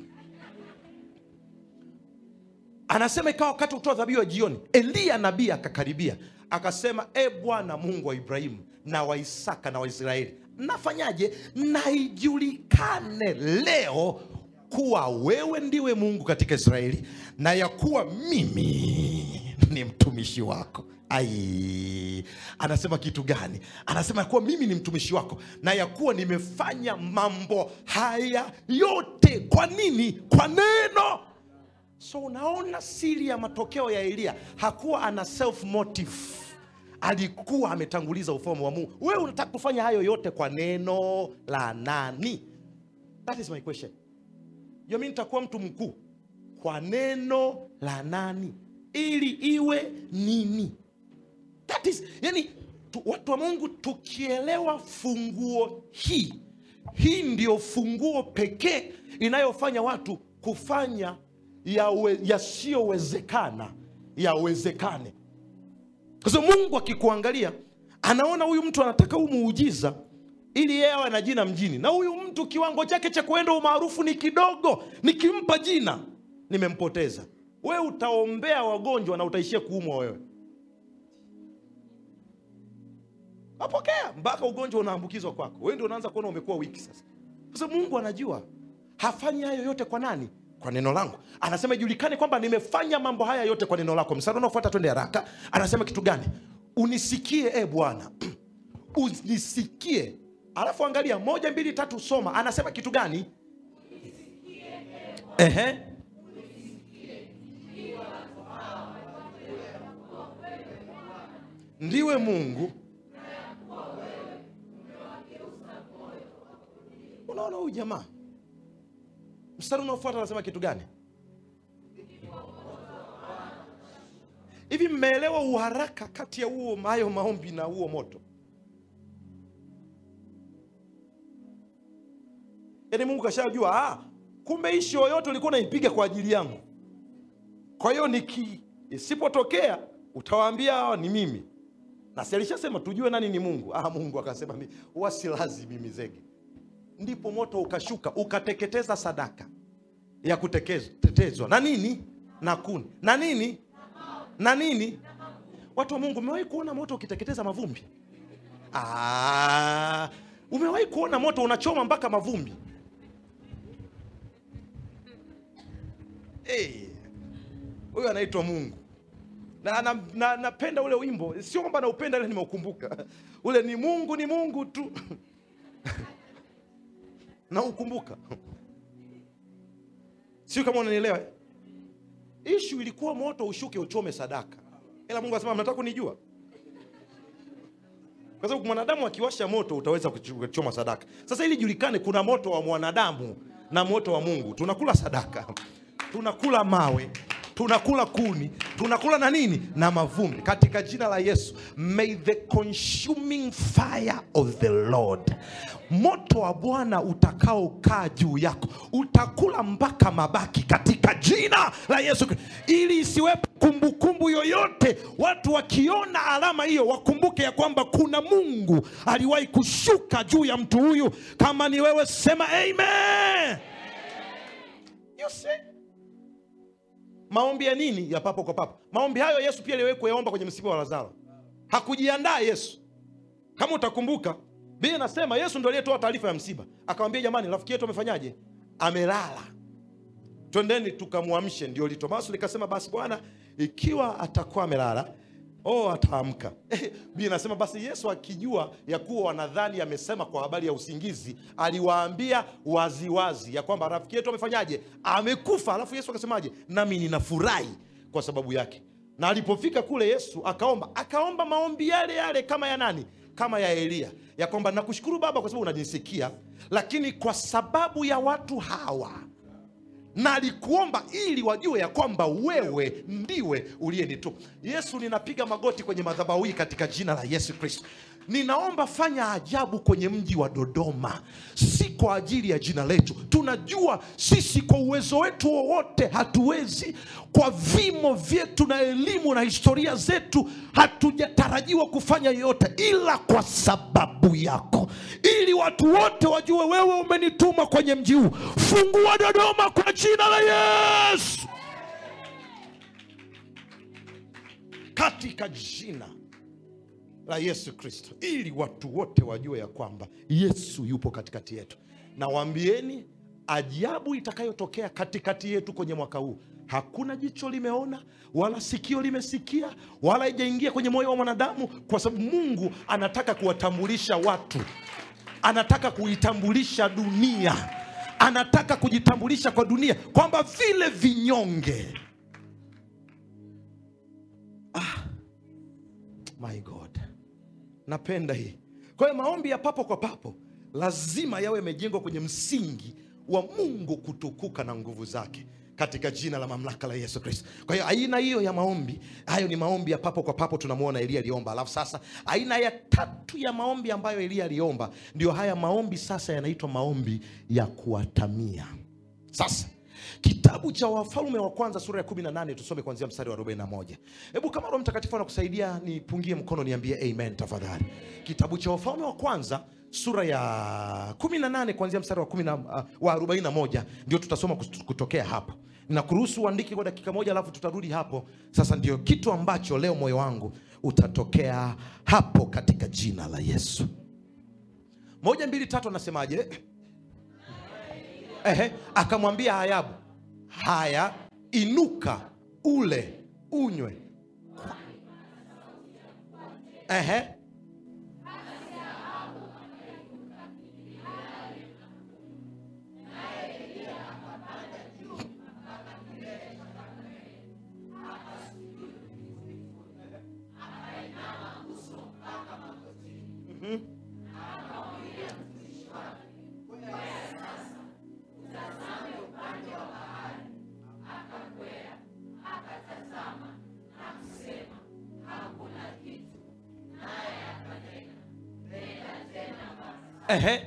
anasema ikawa wakati wa kutoa dhabihu ya jioni eliya nabii akakaribia akasema e bwana mungu wa ibrahimu na wa isaka na waisraeli nafanyaje naijulikane leo kuwa wewe ndiwe mungu katika israeli na ya kuwa mimi ni mtumishi wako ai anasema kitu gani anasema ya kuwa mimi ni mtumishi wako na ya kuwa nimefanya mambo haya yote kwa nini kwa neno so unaona siri ya matokeo ya eliya hakuwa ana self motive alikuwa ametanguliza ufalme wa mungu wewe unataka kufanya hayo yote kwa neno la nani that is my question yo mi nitakuwa mtu mkuu kwa neno la nani ili iwe nini that is yani tu, watu wa mungu tukielewa funguo hii hii ndio funguo pekee inayofanya watu kufanya yasiyowezekana ya yawezekane kwa sababu mungu akikuangalia anaona huyu mtu anataka huu muujiza ili yeye awe na jina mjini na huyu mtu kiwango chake cha kuenda umaarufu ni kidogo nikimpa jina nimempoteza wewe utaombea wagonjwa na utaishia kuumwa wewe apokea mpaka ugonjwa unaambukizwa kwako wewe ndio unaanza kuona umekuwa wiki sasa sasa mungu anajua hafanyi hayo yote kwa nani kwa neno langu anasema ijulikane kwamba nimefanya mambo haya yote kwa neno lako msara unaofuata twende haraka anasema kitu gani unisikie e bwana unisikie alafu angalia moja mbili tatu soma anasema kitu gani Ehe. ndiwe mungu unaona huyu jamaa mstari unaofuata anasema kitu gani hivi mmeelewa uharaka kati ya huo hayo maombi na huo moto yaani mungu kashajua ah, kumbe ishi yoyote ulikuwa unaipiga kwa ajili yangu kwa hiyo niki isipotokea utawaambia hawa ni mimi na si alishasema tujue nani ni mungu ah, mungu akasema mi wasilazi mimi zege ndipo moto ukashuka ukateketeza sadaka ya kuteketezwa na nini na kuni na nini na nini watu wa mungu umewahi kuona moto ukiteketeza mavumbi ah, umewahi kuona moto unachoma mpaka mavumbi Eh, huyo anaitwa mungu na napenda na, napenda ule wimbo sio kwamba naupenda ile nimeukumbuka ule ni mungu ni mungu tu naukumbuka sio kama unanielewa ishu ilikuwa moto ushuke uchome sadaka ila mungu anasema mnataka kunijua kwa sababu mwanadamu akiwasha moto utaweza kuchoma sadaka sasa ili julikane kuna moto wa mwanadamu na moto wa mungu tunakula sadaka tunakula mawe tunakula kuni tunakula na nini na mavumbi katika jina la yesu may the consuming fire of the lord moto wa bwana utakaokaa juu yako utakula mpaka mabaki katika jina la yesu Kristo. ili isiwepo kumbukumbu yoyote watu wakiona alama hiyo wakumbuke ya kwamba kuna mungu aliwahi kushuka juu ya mtu huyu kama ni wewe sema amen you see? maombi ya nini ya papo kwa papo maombi hayo yesu pia aliwahi kuyaomba kwenye msiba wa lazaro hakujiandaa yesu kama utakumbuka biblia inasema yesu ndo aliyetoa taarifa ya msiba akamwambia jamani rafiki yetu amefanyaje amelala twendeni tukamwamshe ndio litomaso likasema basi bwana ikiwa atakuwa amelala oh ataamka biblia inasema basi yesu akijua ya kuwa wanadhani amesema kwa habari ya usingizi aliwaambia waziwazi ya kwamba rafiki yetu amefanyaje amekufa alafu yesu akasemaje nami ninafurahi kwa sababu yake na alipofika kule yesu akaomba akaomba maombi yale yale kama ya nani kama ya eliya ya kwamba nakushukuru baba kwa sababu unanisikia lakini kwa sababu ya watu hawa na alikuomba ili wajue ya kwamba wewe ndiwe uliyenituma yesu ninapiga magoti kwenye madhabahu hii katika jina la yesu kristo ninaomba fanya ajabu kwenye mji wa dodoma si kwa ajili ya jina letu tunajua sisi kwa uwezo wetu wowote hatuwezi kwa vimo vyetu na elimu na historia zetu hatujatarajiwa kufanya yoyote ila kwa sababu yako ili watu wote wajue wewe umenituma kwenye mji huu fungua dodoma kwa jina la yesu katika jina la yesu kristo ili watu wote wajue ya kwamba yesu yupo katikati yetu na waambieni ajabu itakayotokea katikati yetu kwenye mwaka huu hakuna jicho limeona wala sikio limesikia wala ijaingia kwenye moyo wa mwanadamu kwa sababu mungu anataka kuwatambulisha watu anataka kuitambulisha dunia anataka kujitambulisha kwa dunia kwamba vile vinyonge ah, my god napenda hii kwa hiyo maombi ya papo kwa papo lazima yawe yamejengwa kwenye msingi wa mungu kutukuka na nguvu zake katika jina la mamlaka la yesu kristo kwa hiyo aina hiyo ya maombi hayo ni maombi ya papo kwa papo tunamwona elia aliomba alafu sasa aina ya tatu ya maombi ambayo elia aliomba ndio haya maombi sasa yanaitwa maombi ya kuatamia sasa kitabu cha wafalme wa kwanza sura ya 18 tusome kuanzia mstari wa 41 hebu kama roho mtakatifu anakusaidia nipungie mkono niambie amen tafadhali kitabu cha wafalme wa kwanza sura ya 18 kuanzia mstari wa, 10 na- uh, wa 41 ndio tutasoma kut- kutokea hapo na kuruhusu uandike kwa dakika moja alafu tutarudi hapo sasa ndio kitu ambacho leo moyo wangu utatokea hapo katika jina la yesu moja mbili tatu anasemaje Ehe, akamwambia Hayabu, haya inuka, ule, unywe. Ehe. Ehe.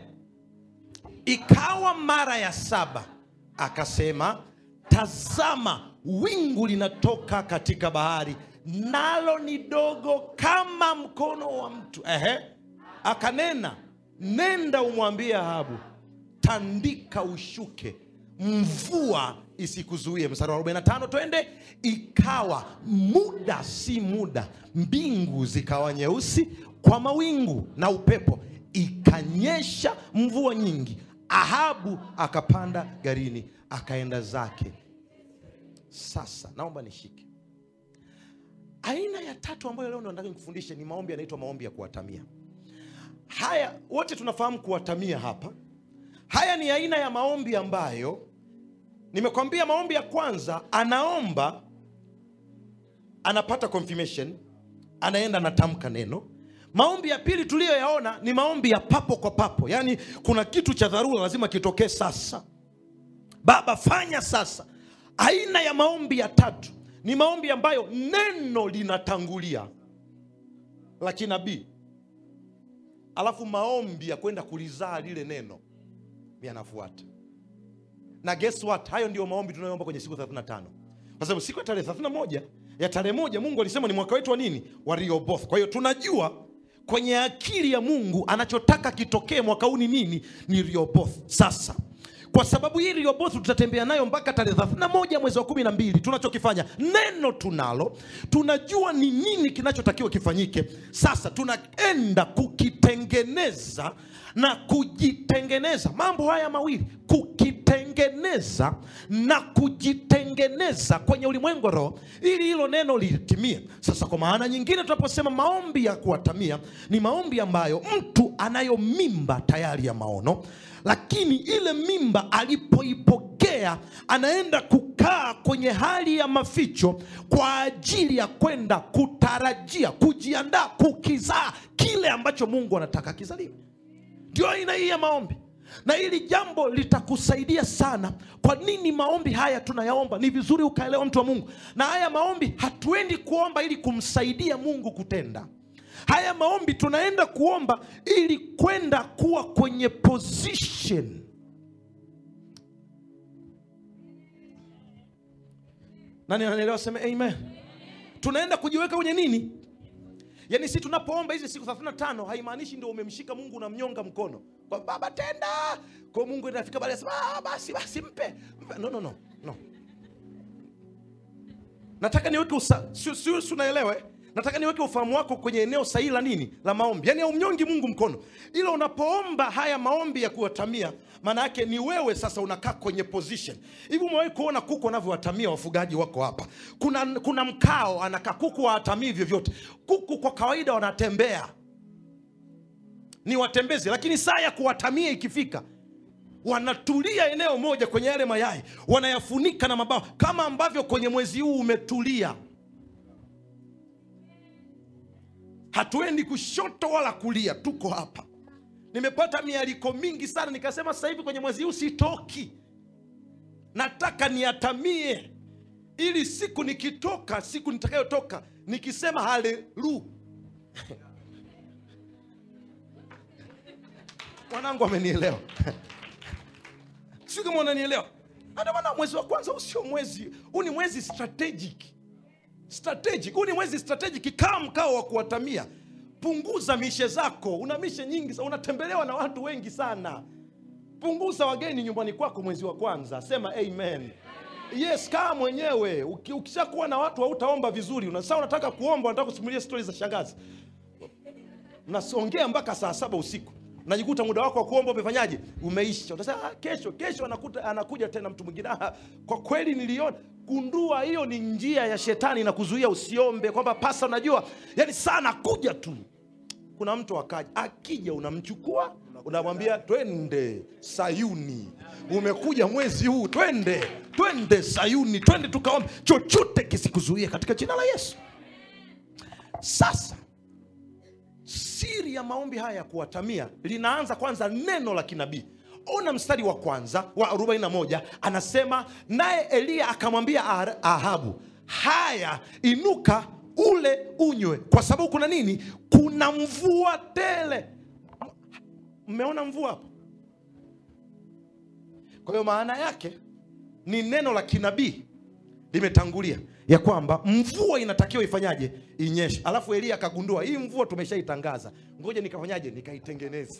Ikawa mara ya saba akasema, tazama, wingu linatoka katika bahari, nalo ni dogo kama mkono wa mtu. Ehe. Akanena, nenda umwambie Ahabu, tandika ushuke, mvua isikuzuie. Mstari wa 45 twende. Ikawa muda si muda, mbingu zikawa nyeusi kwa mawingu na upepo, ikanyesha mvua nyingi. Ahabu akapanda garini akaenda zake. Sasa naomba nishike aina ya tatu ambayo leo ndo nataka nikufundishe, ni maombi yanaitwa maombi ya kuwatamia. Haya wote tunafahamu kuwatamia hapa. Haya ni aina ya maombi ambayo nimekwambia, maombi ya kwanza anaomba, anapata confirmation, anaenda anatamka neno. Maombi ya pili tuliyoyaona ni maombi ya papo kwa papo, yaani kuna kitu cha dharura lazima kitokee sasa. Baba, fanya sasa. Aina ya maombi ya tatu ni maombi ambayo neno linatangulia la kinabii, alafu maombi ya kwenda kulizaa lile neno yanafuata. Na guess what? Hayo ndio maombi tunayoomba kwenye siku 35, kwa sababu siku ya tarehe 31 ya tarehe moja Mungu alisema ni mwaka wetu wa nini? Wa Rehoboth. Kwa hiyo tunajua kwenye akili ya Mungu anachotaka kitokee mwaka huu ni nini? Ni Rehoboth. Sasa kwa sababu hii Rehoboth tutatembea nayo mpaka tarehe 31 mwezi wa kumi na mbili. Tunachokifanya neno tunalo, tunajua ni nini kinachotakiwa kifanyike. Sasa tunaenda kukitengeneza na kujitengeneza, mambo haya mawili, kukitengeneza na kujitengeneza kwenye ulimwengu wa roho, ili hilo neno litimie. Sasa kwa maana nyingine, tunaposema maombi ya kuwatamia, ni maombi ambayo mtu anayo mimba tayari ya maono lakini ile mimba alipoipokea anaenda kukaa kwenye hali ya maficho kwa ajili ya kwenda kutarajia, kujiandaa, kukizaa kile ambacho Mungu anataka kizaliwe. Ndio aina hii ya maombi, na hili jambo litakusaidia sana. Kwa nini maombi haya tunayaomba? Ni vizuri ukaelewa, mtu wa Mungu, na haya maombi hatuendi kuomba ili kumsaidia Mungu kutenda haya maombi tunaenda kuomba ili kwenda kuwa kwenye position nani ananielewa seme amen tunaenda kujiweka kwenye nini yaani si tunapoomba hizi siku 35 haimaanishi ndio umemshika mungu unamnyonga mkono kwa baba tenda kwa mungu inafika baada ya basi basi mpe, mpe. No, no, no, no. nataka niweke usa si, si, si unaelewa eh? nataka niweke ufahamu wako kwenye eneo sahihi la nini la maombi yaani haumnyongi mungu mkono ila unapoomba haya maombi ya kuwatamia maana yake ni wewe sasa unakaa kwenye position hivi umewahi kuona kuku wanavyowatamia wafugaji wako hapa kuna, kuna mkao anakaa kuku wawatamii vyovyote kuku kwa kawaida wanatembea ni watembezi lakini saa ya kuwatamia ikifika wanatulia eneo moja kwenye yale mayai wanayafunika na mabawa kama ambavyo kwenye mwezi huu umetulia hatuendi kushoto wala kulia tuko hapa nimepata mialiko mingi sana nikasema sasa hivi kwenye mwezi huu sitoki nataka niatamie ili siku nikitoka siku nitakayotoka nikisema halelu mwanangu amenielewa sio kama unanielewa ndio maana mwezi wa kwanza huu sio mwezi huu ni mwezi strategic strategic huu ni mwezi strategic kaa mkao wa kuwatamia punguza mishe zako una mishe nyingi sana unatembelewa na watu wengi sana punguza wageni nyumbani kwako mwezi wa kwanza sema amen yes kaa mwenyewe Uki- ukishakuwa na watu hautaomba vizuri Una- sasa unataka kuomba unataka kusimulia stori za shangazi mnasongea mpaka saa saba usiku najikuta muda wako wa kuomba umefanyaje umeisha utasema ah, kesho kesho anakuta, anakuja tena mtu mwingine ah, kwa kweli niliona gundua hiyo ni njia ya shetani na kuzuia usiombe kwamba pasa unajua yani saa anakuja tu kuna mtu akaja akija unamchukua unamwambia twende sayuni umekuja mwezi huu twende twende sayuni twende tukaombe chochote kisikuzuie katika jina la yesu sasa siri ya maombi haya ya kuwatamia linaanza kwanza neno la kinabii ona mstari wa kwanza wa 41 anasema naye eliya akamwambia Ah- ahabu haya inuka ule unywe kwa sababu kuna nini kuna mvua tele mmeona mvua hapo kwa hiyo maana yake ni neno la kinabii limetangulia ya kwamba mvua inatakiwa ifanyaje inyeshe alafu elia akagundua hii mvua tumeshaitangaza ngoja nikafanyaje nikaitengeneze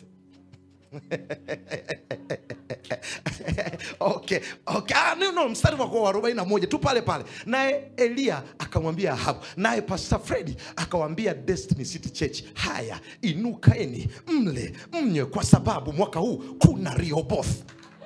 okay, okay. Ah, no, no, mstari wa wa 41 tu pale pale naye elia akamwambia ahabu naye pastor fredi akawambia destiny city church haya inukaeni mle mnywe kwa sababu mwaka huu kuna rioboth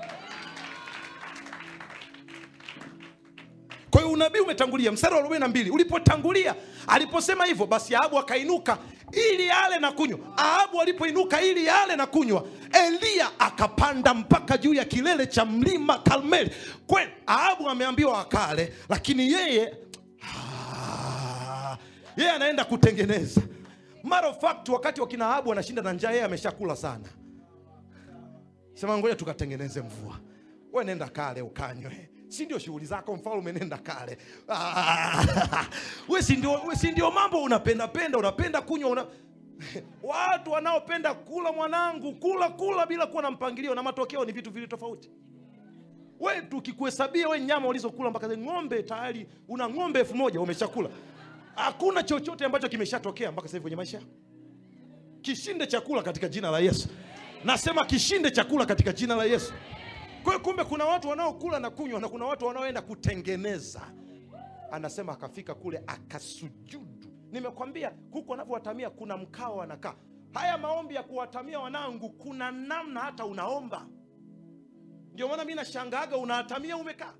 kwa hiyo unabii umetangulia mstari wa 42 ulipotangulia aliposema hivyo basi ahabu akainuka ili ale na kunywa ahabu alipoinuka ili ale na kunywa eliya akapanda mpaka juu ya kilele cha mlima karmeli kweli ahabu ameambiwa akale lakini yeye ah, yeye anaenda kutengeneza matter of fact wakati wakina ahabu anashinda na njaa yeye ameshakula sana sema ngoja tukatengeneze mvua we nenda kale ukanywe si ndio shughuli zako mfalme nenda kale Ah, we si ndio we si ndio mambo unapenda penda unapenda kunywa una... watu wanaopenda kula mwanangu kula kula bila kuwa na mpangilio na matokeo ni vitu vili tofauti we tukikuhesabia we nyama ulizokula mpaka sasa, ng'ombe tayari una ng'ombe elfu moja umeshakula hakuna chochote ambacho kimeshatokea mpaka sasa hivi kwenye maisha yako kishinde chakula katika jina la yesu nasema kishinde chakula katika jina la yesu kwa hiyo kumbe kuna watu wanaokula na kunywa na kuna watu wanaoenda kutengeneza anasema akafika kule akasujudu nimekwambia huku wanavyowatamia kuna mkao wanakaa haya maombi ya kuwatamia wanangu kuna namna hata unaomba ndio maana mi nashangaaga unahatamia umekaa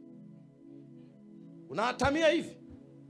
unahatamia hivi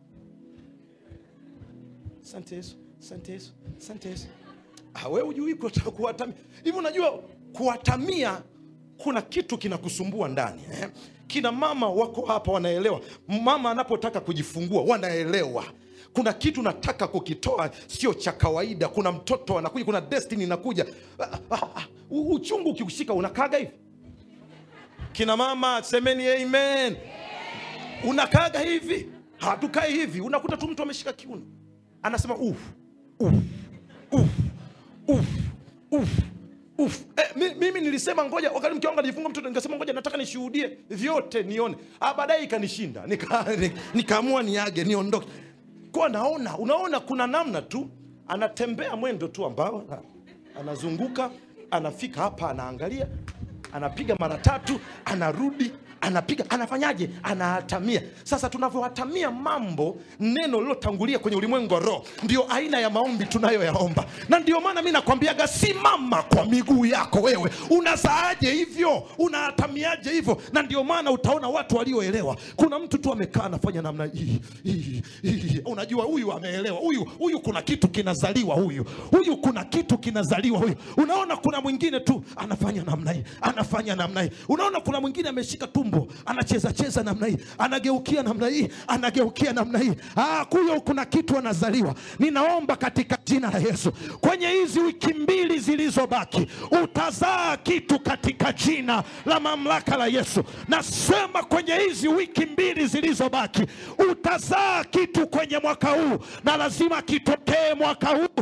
asante yesu asante yesu asante yesu Ah, we ujui kuta- kuwatamia hivi unajua kuwatamia kuna kitu kinakusumbua ndani eh? kina mama wako hapa wanaelewa mama anapotaka kujifungua wanaelewa kuna kitu nataka kukitoa sio cha kawaida kuna mtoto anakuja kuna destiny inakuja ah, ah, ah, u- uchungu ukiushika unakaga hivi kina mama semeni amen unakaga hivi hatukai hivi unakuta tu mtu ameshika kiuno anasema uf uf uf uf uf uf eh, mi- mimi nilisema ngoja wakati mke wangu anajifunga mtoto nikasema ngoja nataka nishuhudie vyote nione ah, baadaye ikanishinda Nika- ni- nikaamua niage niondoke kwa naona unaona kuna namna tu anatembea mwendo tu ambao ah, anazunguka anafika hapa anaangalia anapiga mara tatu anarudi anapiga anafanyaje anahatamia sasa tunavyohatamia mambo neno lilotangulia kwenye ulimwengu wa roho ndio aina ya maombi tunayoyaomba na ndio maana mi nakwambiaga simama kwa miguu yako wewe unazaaje hivyo unahatamiaje hivyo na ndio maana utaona watu walioelewa kuna mtu tu amekaa anafanya namna hii hii, hii. unajua huyu ameelewa huyu huyu kuna kitu kinazaliwa huyu huyu kuna kitu kinazaliwa huyu unaona kuna mwingine tu anafanya namna hii anafanya namna hii unaona kuna mwingine ameshika tumbo anacheza cheza namna hii anageukia namna hii anageukia namna hii ah, kuyo kuna kitu anazaliwa ninaomba katika jina la yesu kwenye hizi wiki mbili zilizobaki utazaa kitu katika jina la mamlaka la yesu nasema kwenye hizi wiki mbili zilizobaki utazaa kitu kwenye mwaka huu na lazima kitokee mwaka huu sio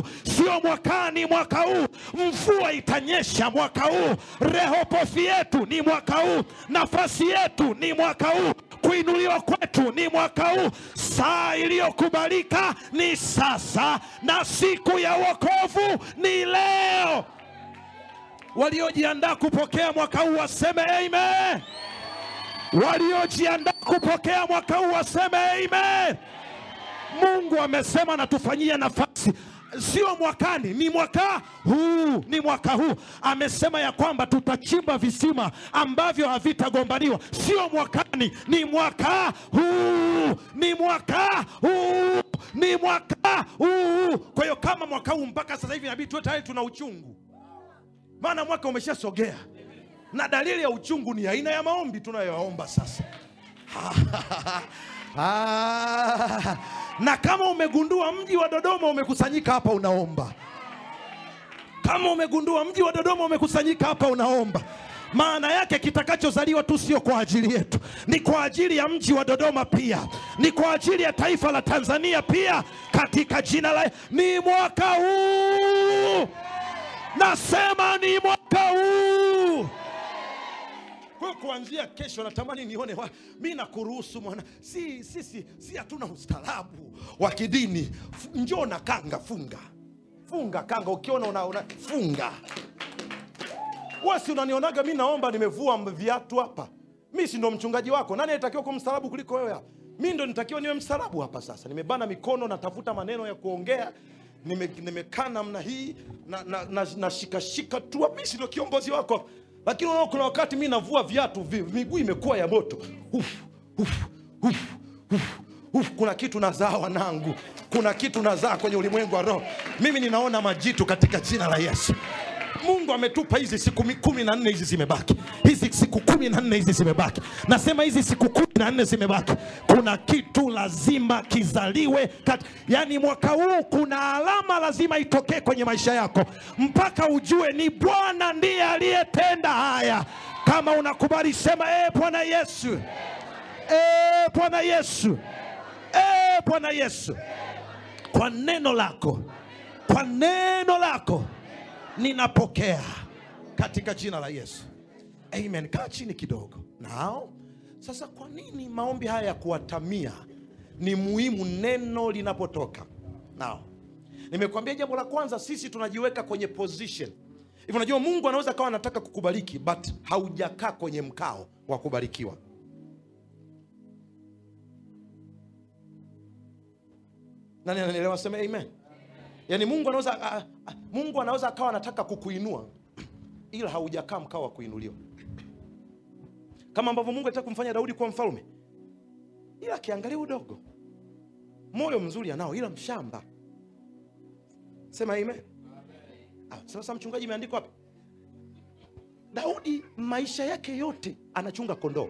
sio mwakani mwaka huu mvua itanyesha mwaka huu rehopothi yetu ni mwaka huu nafasi yetu ni mwaka huu kuinuliwa kwetu ni mwaka huu saa iliyokubalika ni sasa na siku ya wokovu ni leo waliojiandaa kupokea mwaka huu waseme amen waliojiandaa kupokea mwaka huu waseme amen mungu amesema anatufanyia nafasi sio mwakani ni mwaka huu ni mwaka huu amesema ya kwamba tutachimba visima ambavyo havitagombaniwa sio mwakani ni mwaka huu ni mwaka huu ni mwaka huu kwa hiyo kama mwaka huu mpaka sasa hivi inabidi tuwe tayari tuna uchungu maana mwaka umeshasogea na dalili ya uchungu ni aina ya maombi tunayoyaomba sasa Ah, na kama umegundua mji wa dodoma umekusanyika hapa unaomba kama umegundua mji wa dodoma umekusanyika hapa unaomba maana yake kitakachozaliwa tu sio kwa ajili yetu ni kwa ajili ya mji wa dodoma pia ni kwa ajili ya taifa la tanzania pia katika jina la ni mwaka huu nasema ni mwaka huu kwa hiyo kuanzia kesho natamani nione wa, mi nakuruhusu mwana si sisi si hatuna ustaarabu wa kidini F- njoo na kanga funga funga kanga ukiona una, una funga wasi unanionaga mi naomba nimevua m- viatu hapa mi si ndo mchungaji wako nani anatakiwa kuwa mstaarabu kuliko wewe hapa mi ndo nitakiwa niwe mstaarabu hapa sasa nimebana mikono natafuta maneno ya kuongea nimekaa nime nimekaa namna hii na, na, na, na shikashika tu mi si ndo kiongozi wako lakini unaona kuna wakati mi navua viatu vi, miguu imekuwa ya moto uf, uf, uf, uf, uf, kuna kitu nazaa wanangu kuna kitu nazaa kwenye ulimwengu wa roho mimi ninaona majitu katika jina la yesu mungu ametupa hizi siku mi- kumi na nne hizi zimebaki hizi siku kumi na nne hizi zimebaki nasema hizi siku kumi na nne zimebaki kuna kitu lazima kizaliwe kat... yaani mwaka huu kuna alama lazima itokee kwenye maisha yako mpaka ujue ni bwana ndiye aliyetenda haya kama unakubali sema e bwana yesu e bwana yesu e bwana yesu kwa neno lako kwa neno lako ninapokea katika jina la yesu amen kaa chini kidogo nao sasa kwa nini maombi haya ya kuwatamia ni muhimu neno linapotoka nao nimekuambia jambo la kwanza sisi tunajiweka kwenye position hivi unajua mungu anaweza kawa anataka kukubariki but haujakaa kwenye mkao wa kubarikiwa nani ananielewa seme amen yaani mungu anaweza a- a- mungu anaweza akawa anataka kukuinua ila haujakaa mkao wa kuinuliwa kama ambavyo mungu alitaka kumfanya daudi kuwa mfalme ila akiangalia udogo moyo mzuri anao ila mshamba sema amen Ah, sasa mchungaji imeandikwa wapi daudi maisha yake yote anachunga kondoo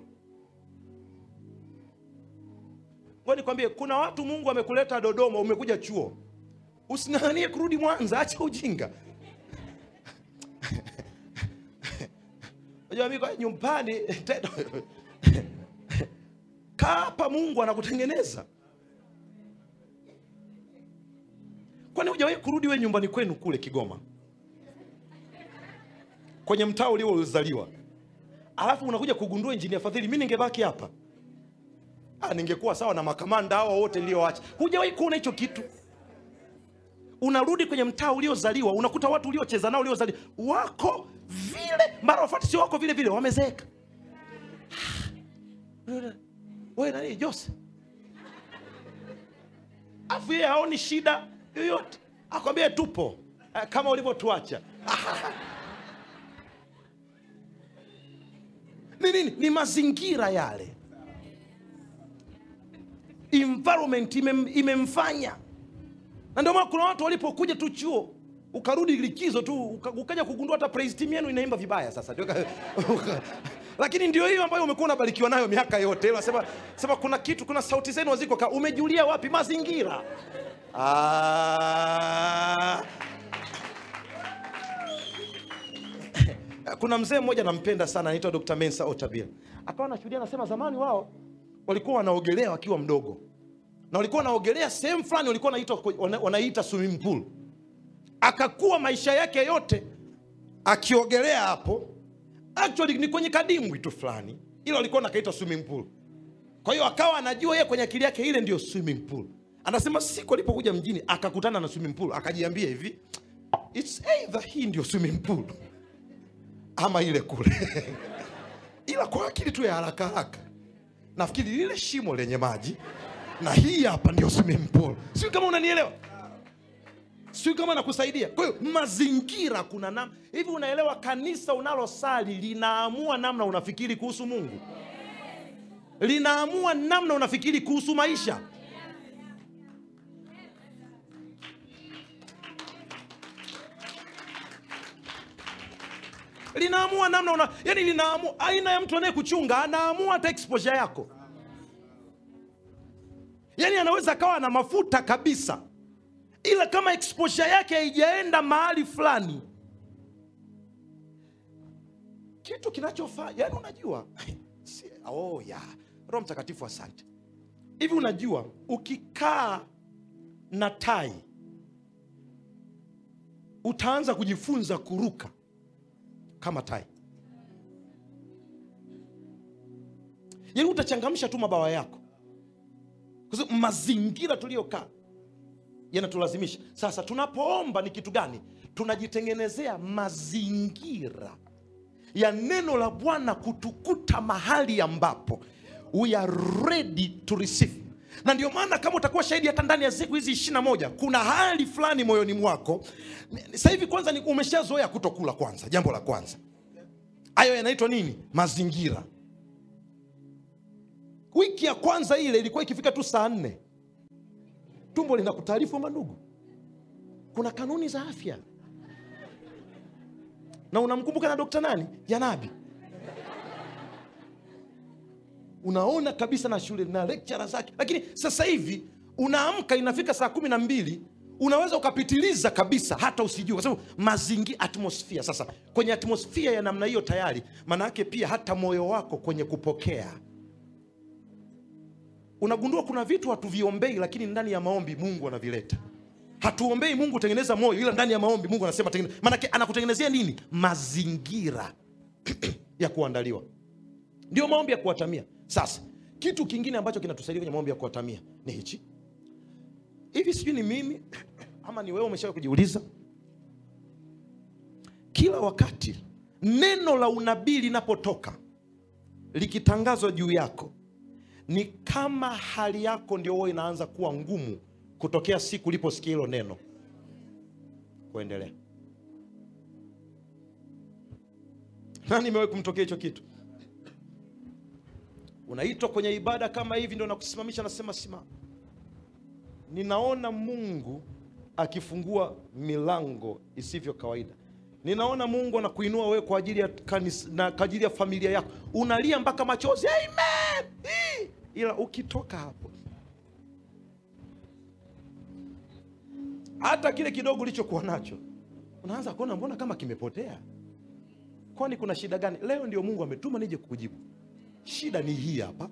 ngoja nikwambie kuna watu mungu amekuleta dodoma umekuja chuo using'ang'anie kurudi mwanza acha ujinga unajua mimi kwa nyumbani tena kaa hapa mungu anakutengeneza kwani hujawahi kurudi we nyumbani kwenu kule kigoma kwenye mtaa uliozaliwa alafu unakuja kugundua injinia fadhili mi ningebaki hapa ah, ningekuwa sawa na makamanda hao wote nilioacha hujawahi kuona hicho kitu unarudi kwenye mtaa uliozaliwa unakuta watu uliocheza nao uliozaliwa wako vile mara wafati sio wako vile vile wamezeeka we nani jose afu yeye haoni shida yoyote akwambie tupo eh, kama ulivyotuacha ni nini ni mazingira yale environment imem, imemfanya na ndio maana kuna watu walipokuja tu chuo ukarudi likizo tu uka- ukaja kugundua hata praise team yenu inaimba vibaya sasa Ndio ka- uka- lakini ndio hiyo ambayo umekuwa unabarikiwa nayo miaka yote unasema sema kuna kitu kuna sauti zenu haziko ka- umejulia wapi mazingira ah. kuna mzee mmoja nampenda sana anaitwa dr mensa otabil akawa anashuhudia anasema zamani wao walikuwa wanaogelea wakiwa mdogo na walikuwa wanaogelea sehemu fulani walikuwa wanaita- wana- wanaita swimming pool akakuwa maisha yake yote akiogelea hapo actually ni kwenye kadimbwi tu fulani ilo alikuwa nakaita swimming pool kwa hiyo akawa anajua yeye kwenye akili yake ile ndio swimming pool anasema siku alipokuja mjini akakutana na swimming pool akajiambia hivi It's either hii ndio swimming pool ama ile kule ila kwa akili tu ya haraka haraka nafikiri lile shimo lenye maji na hii hapa ndio swimming pool sio kama unanielewa sio kama nakusaidia kwa hiyo mazingira kuna nam hivi unaelewa kanisa unalosali linaamua namna unafikiri kuhusu mungu linaamua namna unafikiri kuhusu maisha linaamua namna una yani linaamua aina ya mtu anayekuchunga anaamua hata exposure yako yani anaweza akawa na mafuta kabisa ila kama exposure yake haijaenda mahali fulani kitu kinachofaa yani unajua si, oh, ya roho mtakatifu asante hivi unajua ukikaa na tai utaanza kujifunza kuruka kama tai yani utachangamsha tu mabawa yako kwa sababu mazingira tuliyokaa yanatulazimisha sasa tunapoomba ni kitu gani tunajitengenezea mazingira ya neno la bwana kutukuta mahali ambapo we are ready to receive na ndio maana kama utakuwa shahidi hata ndani ya siku hizi ishirina moja kuna hali fulani moyoni mwako sasa hivi kwanza ni umeshazoea kutokula kwanza jambo la kwanza hayo yanaitwa nini mazingira wiki ya kwanza ile ilikuwa ikifika tu saa nne tumbo linakutaarifu mandugu kuna kanuni za afya na unamkumbuka na dokta nani janabi unaona kabisa na shule na lectura zake lakini sasa hivi unaamka inafika saa kumi na mbili unaweza ukapitiliza kabisa hata usijue kwa sababu mazingira atmosphere sasa kwenye atmosphere ya namna hiyo tayari maana yake pia hata moyo wako kwenye kupokea unagundua kuna vitu hatuviombei lakini ndani ya maombi mungu anavileta hatuombei mungu tengeneza moyo ila ndani ya maombi mungu anasema tengeneza maanake anakutengenezea nini mazingira ya kuandaliwa ndio maombi ya kuwatamia sasa kitu kingine ambacho kinatusaidia kwenye maombi ya kuwatamia ni hichi hivi sijui ni mimi ama ni wewe umeshawa kujiuliza kila wakati neno la unabii linapotoka likitangazwa juu yako ni kama hali yako ndio huwa inaanza kuwa ngumu kutokea siku uliposikia hilo neno kuendelea na nimewahi kumtokea hicho kitu unaitwa kwenye ibada kama hivi ndio nakusimamisha nasema simama ninaona mungu akifungua milango isivyo kawaida ninaona mungu anakuinua wewe kwa ajili ya kanisa, na kwa ajili ya familia yako unalia mpaka machozi amen Hii. ila ukitoka hapo hata kile kidogo ulichokuwa nacho unaanza kuona mbona kama kimepotea kwani kuna shida gani leo ndio mungu ametuma nije kukujibu shida ni hii hapa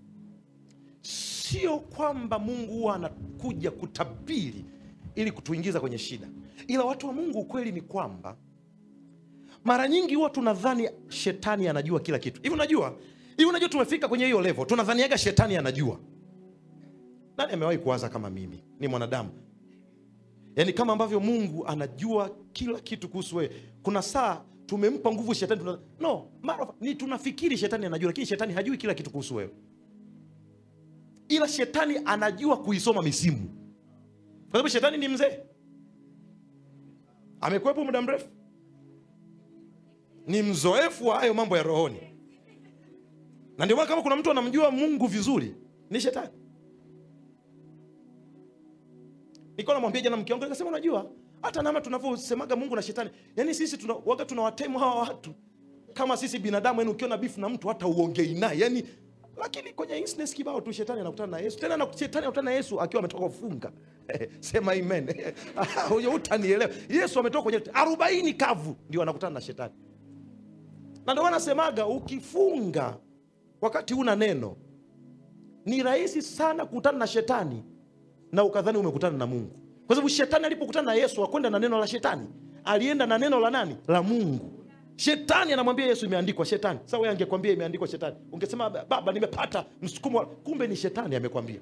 sio kwamba mungu huwa anakuja kutabiri ili kutuingiza kwenye shida ila watu wa mungu ukweli ni kwamba mara nyingi huwa tunadhani shetani anajua kila kitu hivi unajua hivi unajua tumefika kwenye hiyo level tunadhaniaga shetani anajua nani amewahi kuwaza kama mimi ni mwanadamu yaani kama ambavyo mungu anajua kila kitu kuhusu wewe kuna saa tumempa nguvu shetani tuna... no mara ni tunafikiri shetani anajua lakini shetani hajui kila kitu kuhusu wewe ila shetani anajua kuisoma misimu kwa sababu shetani ni mzee amekuwepo muda mrefu ni mzoefu wa hayo mambo ya rohoni na ndio maana kama kuna mtu anamjua mungu vizuri ni shetani nilikuwa namwambia jana mke wangu nikasema unajua hata nama tunavyosemaga mungu na shetani yaani sisi tuna, waga tunawatemu hawa watu kama sisi binadamu yani ukiona bifu na mtu hata uongei naye yani lakini kwenye instance kibao tu shetani anakutana na yesu tena na, shetani anakutana na yesu akiwa ametoka kufunga sema amen huyo utanielewa yesu ametoka kwenye arobaini kavu ndio anakutana na shetani na ndio maana nasemaga ukifunga wakati una neno ni rahisi sana kukutana na shetani na ukadhani umekutana na mungu kwa sababu shetani alipokutana na yesu akwenda na neno la shetani alienda na neno la nani la mungu shetani anamwambia yesu imeandikwa shetani sasa wewe angekwambia imeandikwa shetani ungesema baba nimepata msukumo wa-" kumbe ni shetani amekwambia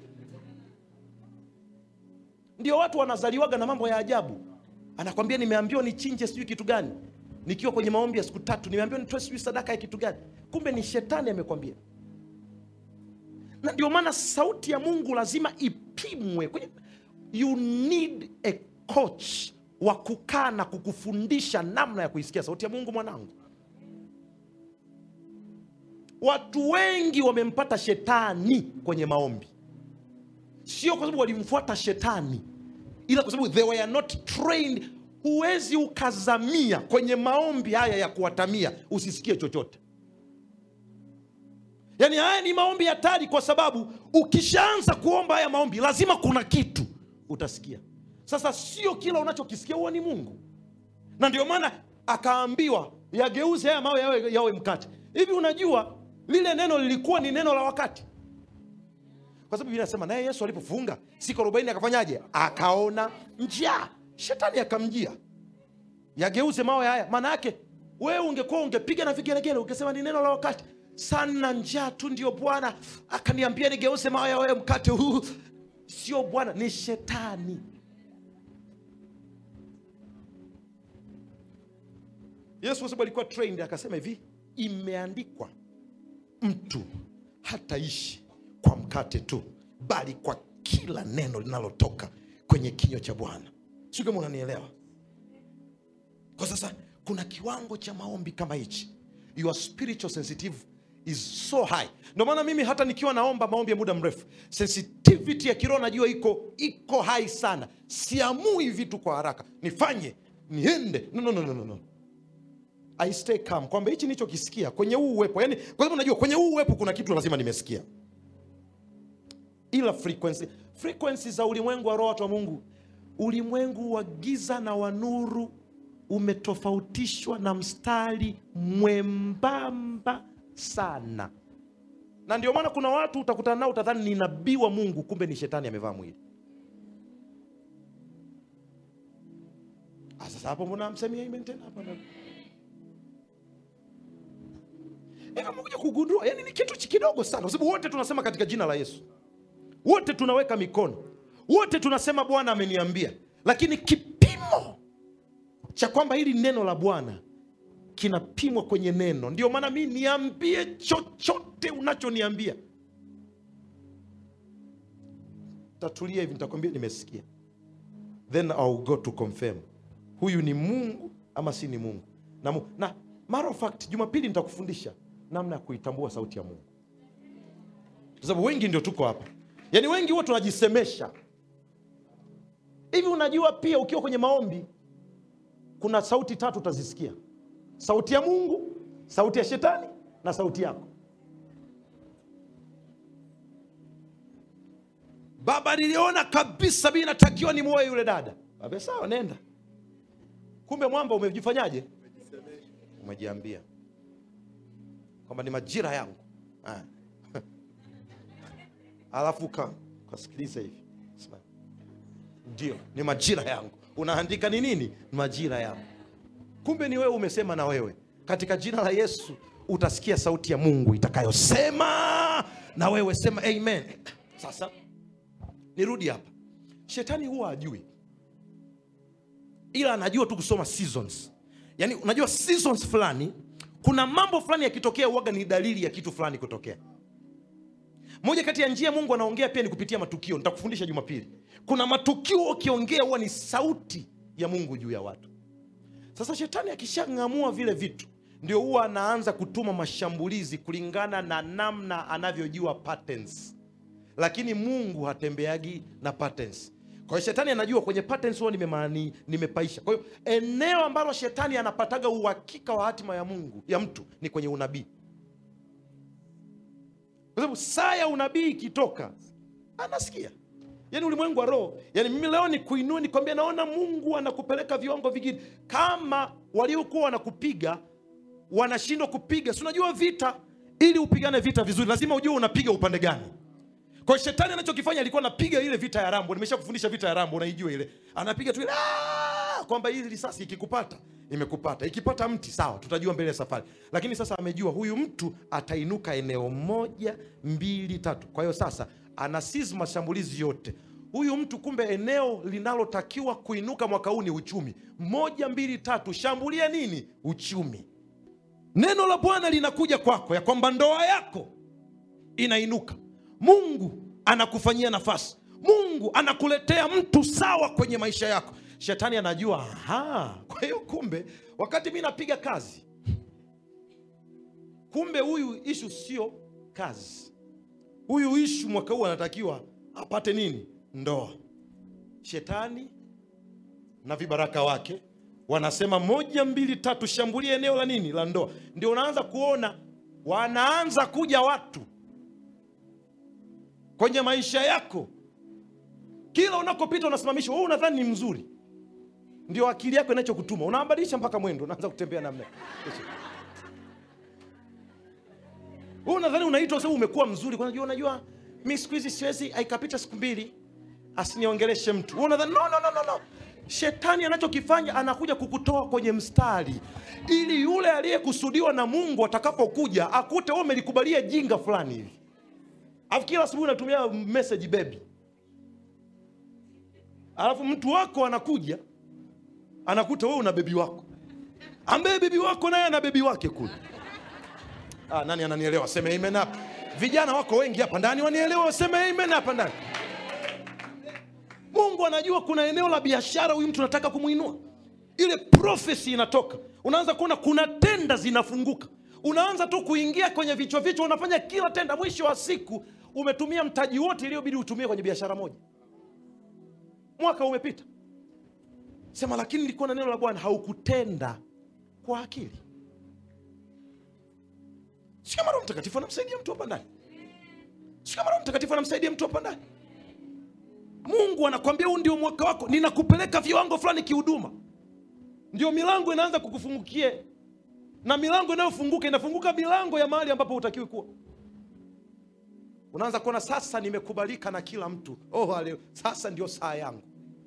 ndio watu wanazaliwaga na mambo ya ajabu anakwambia nimeambiwa nichinje sijui kitu gani nikiwa kwenye maombi ya siku tatu nimeambiwa nitoe sijui sadaka ya kitu gani kumbe ni shetani amekwambia na ndio maana sauti ya mungu lazima ipimwe kwenye you need a coach wa kukaa na kukufundisha namna ya kuisikia sauti ya mungu mwanangu watu wengi wamempata shetani kwenye maombi sio kwa sababu walimfuata shetani ila kwa sababu they were not trained huwezi ukazamia kwenye maombi haya ya kuwatamia usisikie chochote yaani haya ni maombi hatari kwa sababu ukishaanza kuomba haya maombi lazima kuna kitu utasikia sasa sio kila unachokisikia huwa ni mungu na ndio maana akaambiwa yageuze haya mawe yawe, yawe mkate hivi unajua lile neno lilikuwa ni neno la wakati kwa sababu Biblia inasema naye Yesu alipofunga siku arobaini akafanyaje? Akaona njaa, shetani akamjia, yageuze mawe haya. Maana yake wewe ungekuwa ungepiga na vigelegele ungesema ni neno la wakati sana, njaa tu ndio Bwana akaniambia nigeuze mawe yawe mkate huu. Sio Bwana, ni shetani. Yesu kwa sababu alikuwa trained akasema hivi, imeandikwa mtu hataishi kwa mkate tu bali kwa kila neno linalotoka kwenye kinywa cha bwana sio kama unanielewa kwa sasa kuna kiwango cha maombi kama hichi your spiritual sensitive is so high ndio maana mimi hata nikiwa naomba maombi ya muda mrefu sensitivity ya kiroho najua iko iko high sana siamui vitu kwa haraka nifanye niende no, no, no, no, no, no. I stay calm kwamba hichi nichokisikia kwenye huu uwepo yani, kwa sababu najua kwenye huu uwepo kuna kitu lazima nimesikia ila frequency frequency za ulimwengu wa roho watu wa mungu ulimwengu wa giza na wa nuru umetofautishwa na mstari mwembamba sana na ndio maana kuna watu utakutana nao utadhani ni nabii wa mungu kumbe ni shetani amevaa mwili Ah, sasa hapo mbona amsemia amen tena hapa hivi amekuja kugundua yani ni kitu chi- kidogo sana kwa sababu wote tunasema katika jina la yesu wote tunaweka mikono wote tunasema bwana ameniambia lakini kipimo cha kwamba hili neno la bwana kinapimwa kwenye neno ndio maana mi niambie chochote unachoniambia tatulia hivi nitakwambia nimesikia then I'll go to confirm huyu ni mungu ama si ni mungu na, mu, na matter of fact jumapili nitakufundisha namna ya kuitambua sauti ya mungu kwa sababu wengi ndio tuko hapa yaani wengi huwa tunajisemesha hivi unajua pia ukiwa kwenye maombi kuna sauti tatu utazisikia sauti ya mungu sauti ya shetani na sauti yako baba niliona kabisa mi natakiwa ni moe yule dada abe sawa nenda kumbe mwamba umejifanyaje umejiambia kwamba ni majira yangu Ah. alafu ka kasikiliza hivi Sema, ndio ni majira yangu unaandika ni nini ni majira yangu kumbe ni wewe umesema na wewe katika jina la yesu utasikia sauti ya mungu itakayosema na wewe sema amen sasa nirudi hapa shetani huwa ajui ila anajua tu kusoma seasons yaani unajua seasons fulani kuna mambo fulani yakitokea uwaga ni dalili ya kitu fulani kutokea moja kati ya njia mungu anaongea pia ni kupitia matukio nitakufundisha jumapili kuna matukio ukiongea huwa ni sauti ya mungu juu ya watu sasa shetani akishang'amua vile vitu ndio huwa anaanza kutuma mashambulizi kulingana na namna anavyojua patterns lakini mungu hatembeagi na patterns kwa hiyo shetani anajua kwenye patterns huwa nimemaani nimepaisha kwa hiyo eneo ambalo shetani anapataga uhakika wa hatima ya mungu ya mtu ni kwenye unabii kwa sababu saa ya unabii ikitoka anasikia yaani ulimwengu wa roho yaani mimi leo ni kuinua nikwambia naona mungu anakupeleka viwango vingine kama waliokuwa wanakupiga wanashindwa kupiga si unajua vita ili upigane vita vizuri lazima ujue unapiga upande gani kwa hiyo shetani anachokifanya alikuwa anapiga ile vita ya rambo nimesha kufundisha vita ya rambo unaijua ile anapiga tu ile "Ah!" kwamba hii risasi ikikupata imekupata ikipata mti sawa tutajua mbele ya safari lakini sasa amejua huyu mtu atainuka eneo moja mbili tatu kwa hiyo sasa anasizi mashambulizi yote huyu mtu kumbe eneo linalotakiwa kuinuka mwaka huu ni uchumi moja mbili tatu shambulia nini uchumi neno la bwana linakuja kwako ya kwamba ndoa yako inainuka mungu anakufanyia nafasi mungu anakuletea mtu sawa kwenye maisha yako shetani anajua aha kwa hiyo kumbe wakati mi napiga kazi kumbe huyu ishu sio kazi huyu ishu mwaka huu anatakiwa apate nini ndoa shetani na vibaraka wake wanasema moja mbili tatu shambulia eneo la nini la ndoa ndio unaanza kuona wanaanza kuja watu kwenye maisha yako kila unakopita unasimamishwa wewe unadhani ni mzuri ndio akili yako inachokutuma unabadilisha mpaka mwendo unaanza kutembea namna wewe unadhani unaitwa sababu umekuwa mzuri kwa unajua unajua mi siku hizi siwezi aikapita siku mbili asiniongeleshe mtu wewe unadhani no, no, no, no, no. shetani anachokifanya anakuja kukutoa kwenye mstari ili yule aliyekusudiwa na mungu atakapokuja akute wewe umelikubalia jinga fulani hivi alafu kila asubuhi unatumia message baby alafu mtu wako anakuja anakuta wewe una bebi wako ambaye bebi wako naye ana bebi wake kule ah, nani ananielewa seme amen hapa vijana wako wengi hapa ndani wanielewa waseme amen hapa ndani mungu anajua kuna eneo la biashara huyu mtu anataka kumwinua ile profesi inatoka unaanza kuona kuna tenda zinafunguka unaanza tu kuingia kwenye vichwa vichwa unafanya kila tenda mwisho wa siku umetumia mtaji wote iliyobidi utumie kwenye biashara moja mwaka umepita sema lakini nilikuwa na neno la bwana haukutenda kwa akili sio kama roho mtakatifu anamsaidia mtu hapa ndani sio kama roho mtakatifu anamsaidia mtu hapa ndani mungu anakwambia huu ndio mwaka wako ninakupeleka viwango fulani kihuduma ndio milango inaanza kukufungukia na milango inayofunguka inafunguka milango ya mahali ambapo hutakiwi kuwa unaanza kuona sasa nimekubalika na kila mtu oh, hale- sasa ndio saa yangu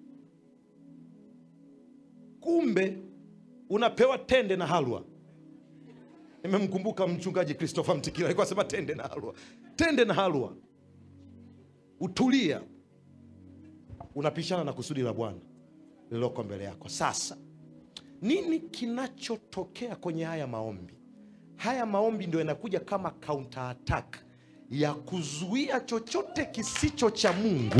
kumbe unapewa tende na halwa nimemkumbuka mchungaji christopher mtikila alikuwa asema tende na halwa tende na halwa utulia unapishana na kusudi la bwana lililoko mbele yako sasa nini kinachotokea kwenye haya maombi haya maombi ndio yanakuja kama counter attack ya kuzuia chochote kisicho cha mungu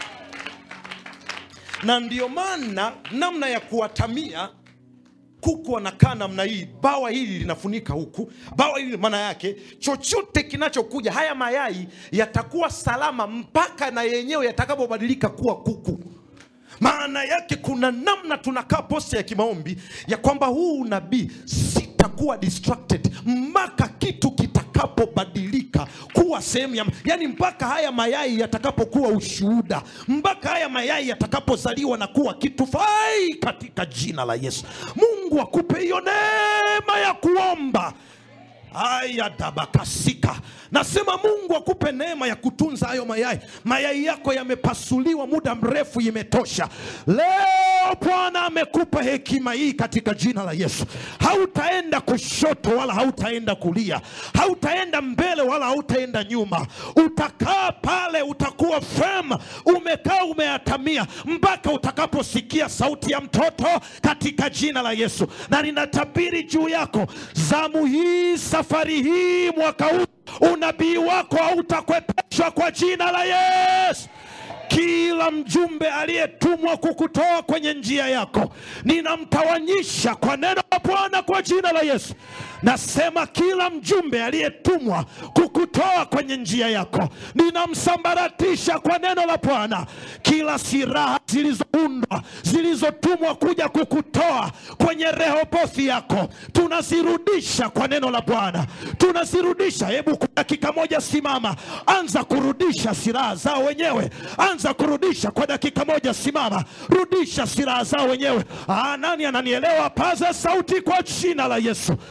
na ndio maana namna ya kuwatamia kuku wanakaa namna hii bawa hili linafunika huku bawa hili maana yake chochote kinachokuja haya mayai yatakuwa salama mpaka na yenyewe yatakapobadilika kuwa kuku maana yake kuna namna tunakaa posta ya kimaombi ya kwamba huu unabii sitakuwa distracted mpaka kitu kitakapobadilika kuwa sehemu ya yani mpaka haya mayai yatakapokuwa ushuhuda mpaka haya mayai yatakapozaliwa na kuwa kitu fai katika jina la yesu mungu akupe hiyo neema ya kuomba aya dabakasika nasema mungu akupe neema ya kutunza hayo mayai mayai yako yamepasuliwa muda mrefu imetosha leo bwana amekupa hekima hii katika jina la yesu hautaenda kushoto wala hautaenda kulia hautaenda mbele wala hautaenda nyuma utakaa pale utakuwa fem umekaa umeatamia mpaka utakaposikia sauti ya mtoto katika jina la yesu na ninatabiri juu yako zamu hii safari hii mwaka huu unabii wako hautakwepeshwa kwa jina la yesu kila mjumbe aliyetumwa kukutoa kwenye njia yako ninamtawanyisha kwa neno la bwana kwa jina la yesu nasema kila mjumbe aliyetumwa kukutoa kwenye njia yako ninamsambaratisha kwa neno la bwana kila silaha zilizoundwa zilizotumwa kuja kukutoa kwenye rehobothi yako tunazirudisha kwa neno la bwana tunazirudisha hebu kwa dakika moja simama anza kurudisha silaha zao wenyewe anza kurudisha kwa dakika moja simama rudisha silaha zao wenyewe ah, nani ananielewa paza sauti kwa jina la yesu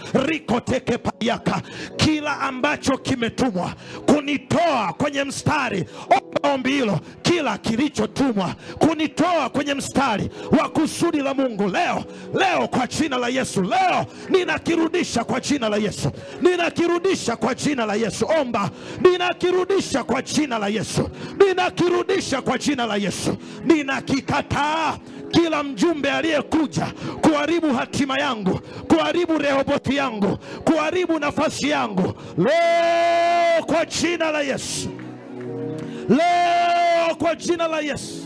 rikoteke payaka kila ambacho kimetumwa kunitoa kwenye mstari omba ombi hilo kila kilichotumwa kunitoa kwenye mstari wa kusudi la mungu leo leo kwa jina la yesu leo ninakirudisha kwa jina la yesu ninakirudisha kwa jina la yesu omba ninakirudisha kwa jina la yesu ninakirudisha kwa jina la yesu ninakikataa kila mjumbe aliyekuja kuharibu hatima yangu kuharibu rehoboti yangu kuharibu nafasi yangu leo kwa jina la yesu leo kwa jina la yesu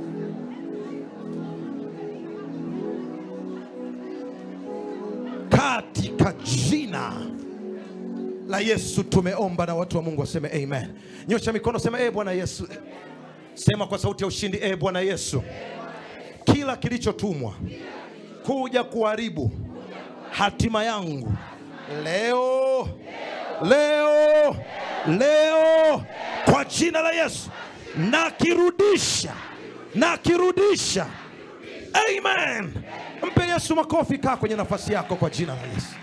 katika jina la yesu tumeomba na watu wa mungu waseme amen nyosha mikono sema e bwana yesu sema kwa sauti ya ushindi e bwana yesu kila kilichotumwa kuja kuharibu hatima yangu leo leo leo kwa jina la yesu nakirudisha nakirudisha amen mpe yesu makofi kaa kwenye nafasi yako kwa jina la yesu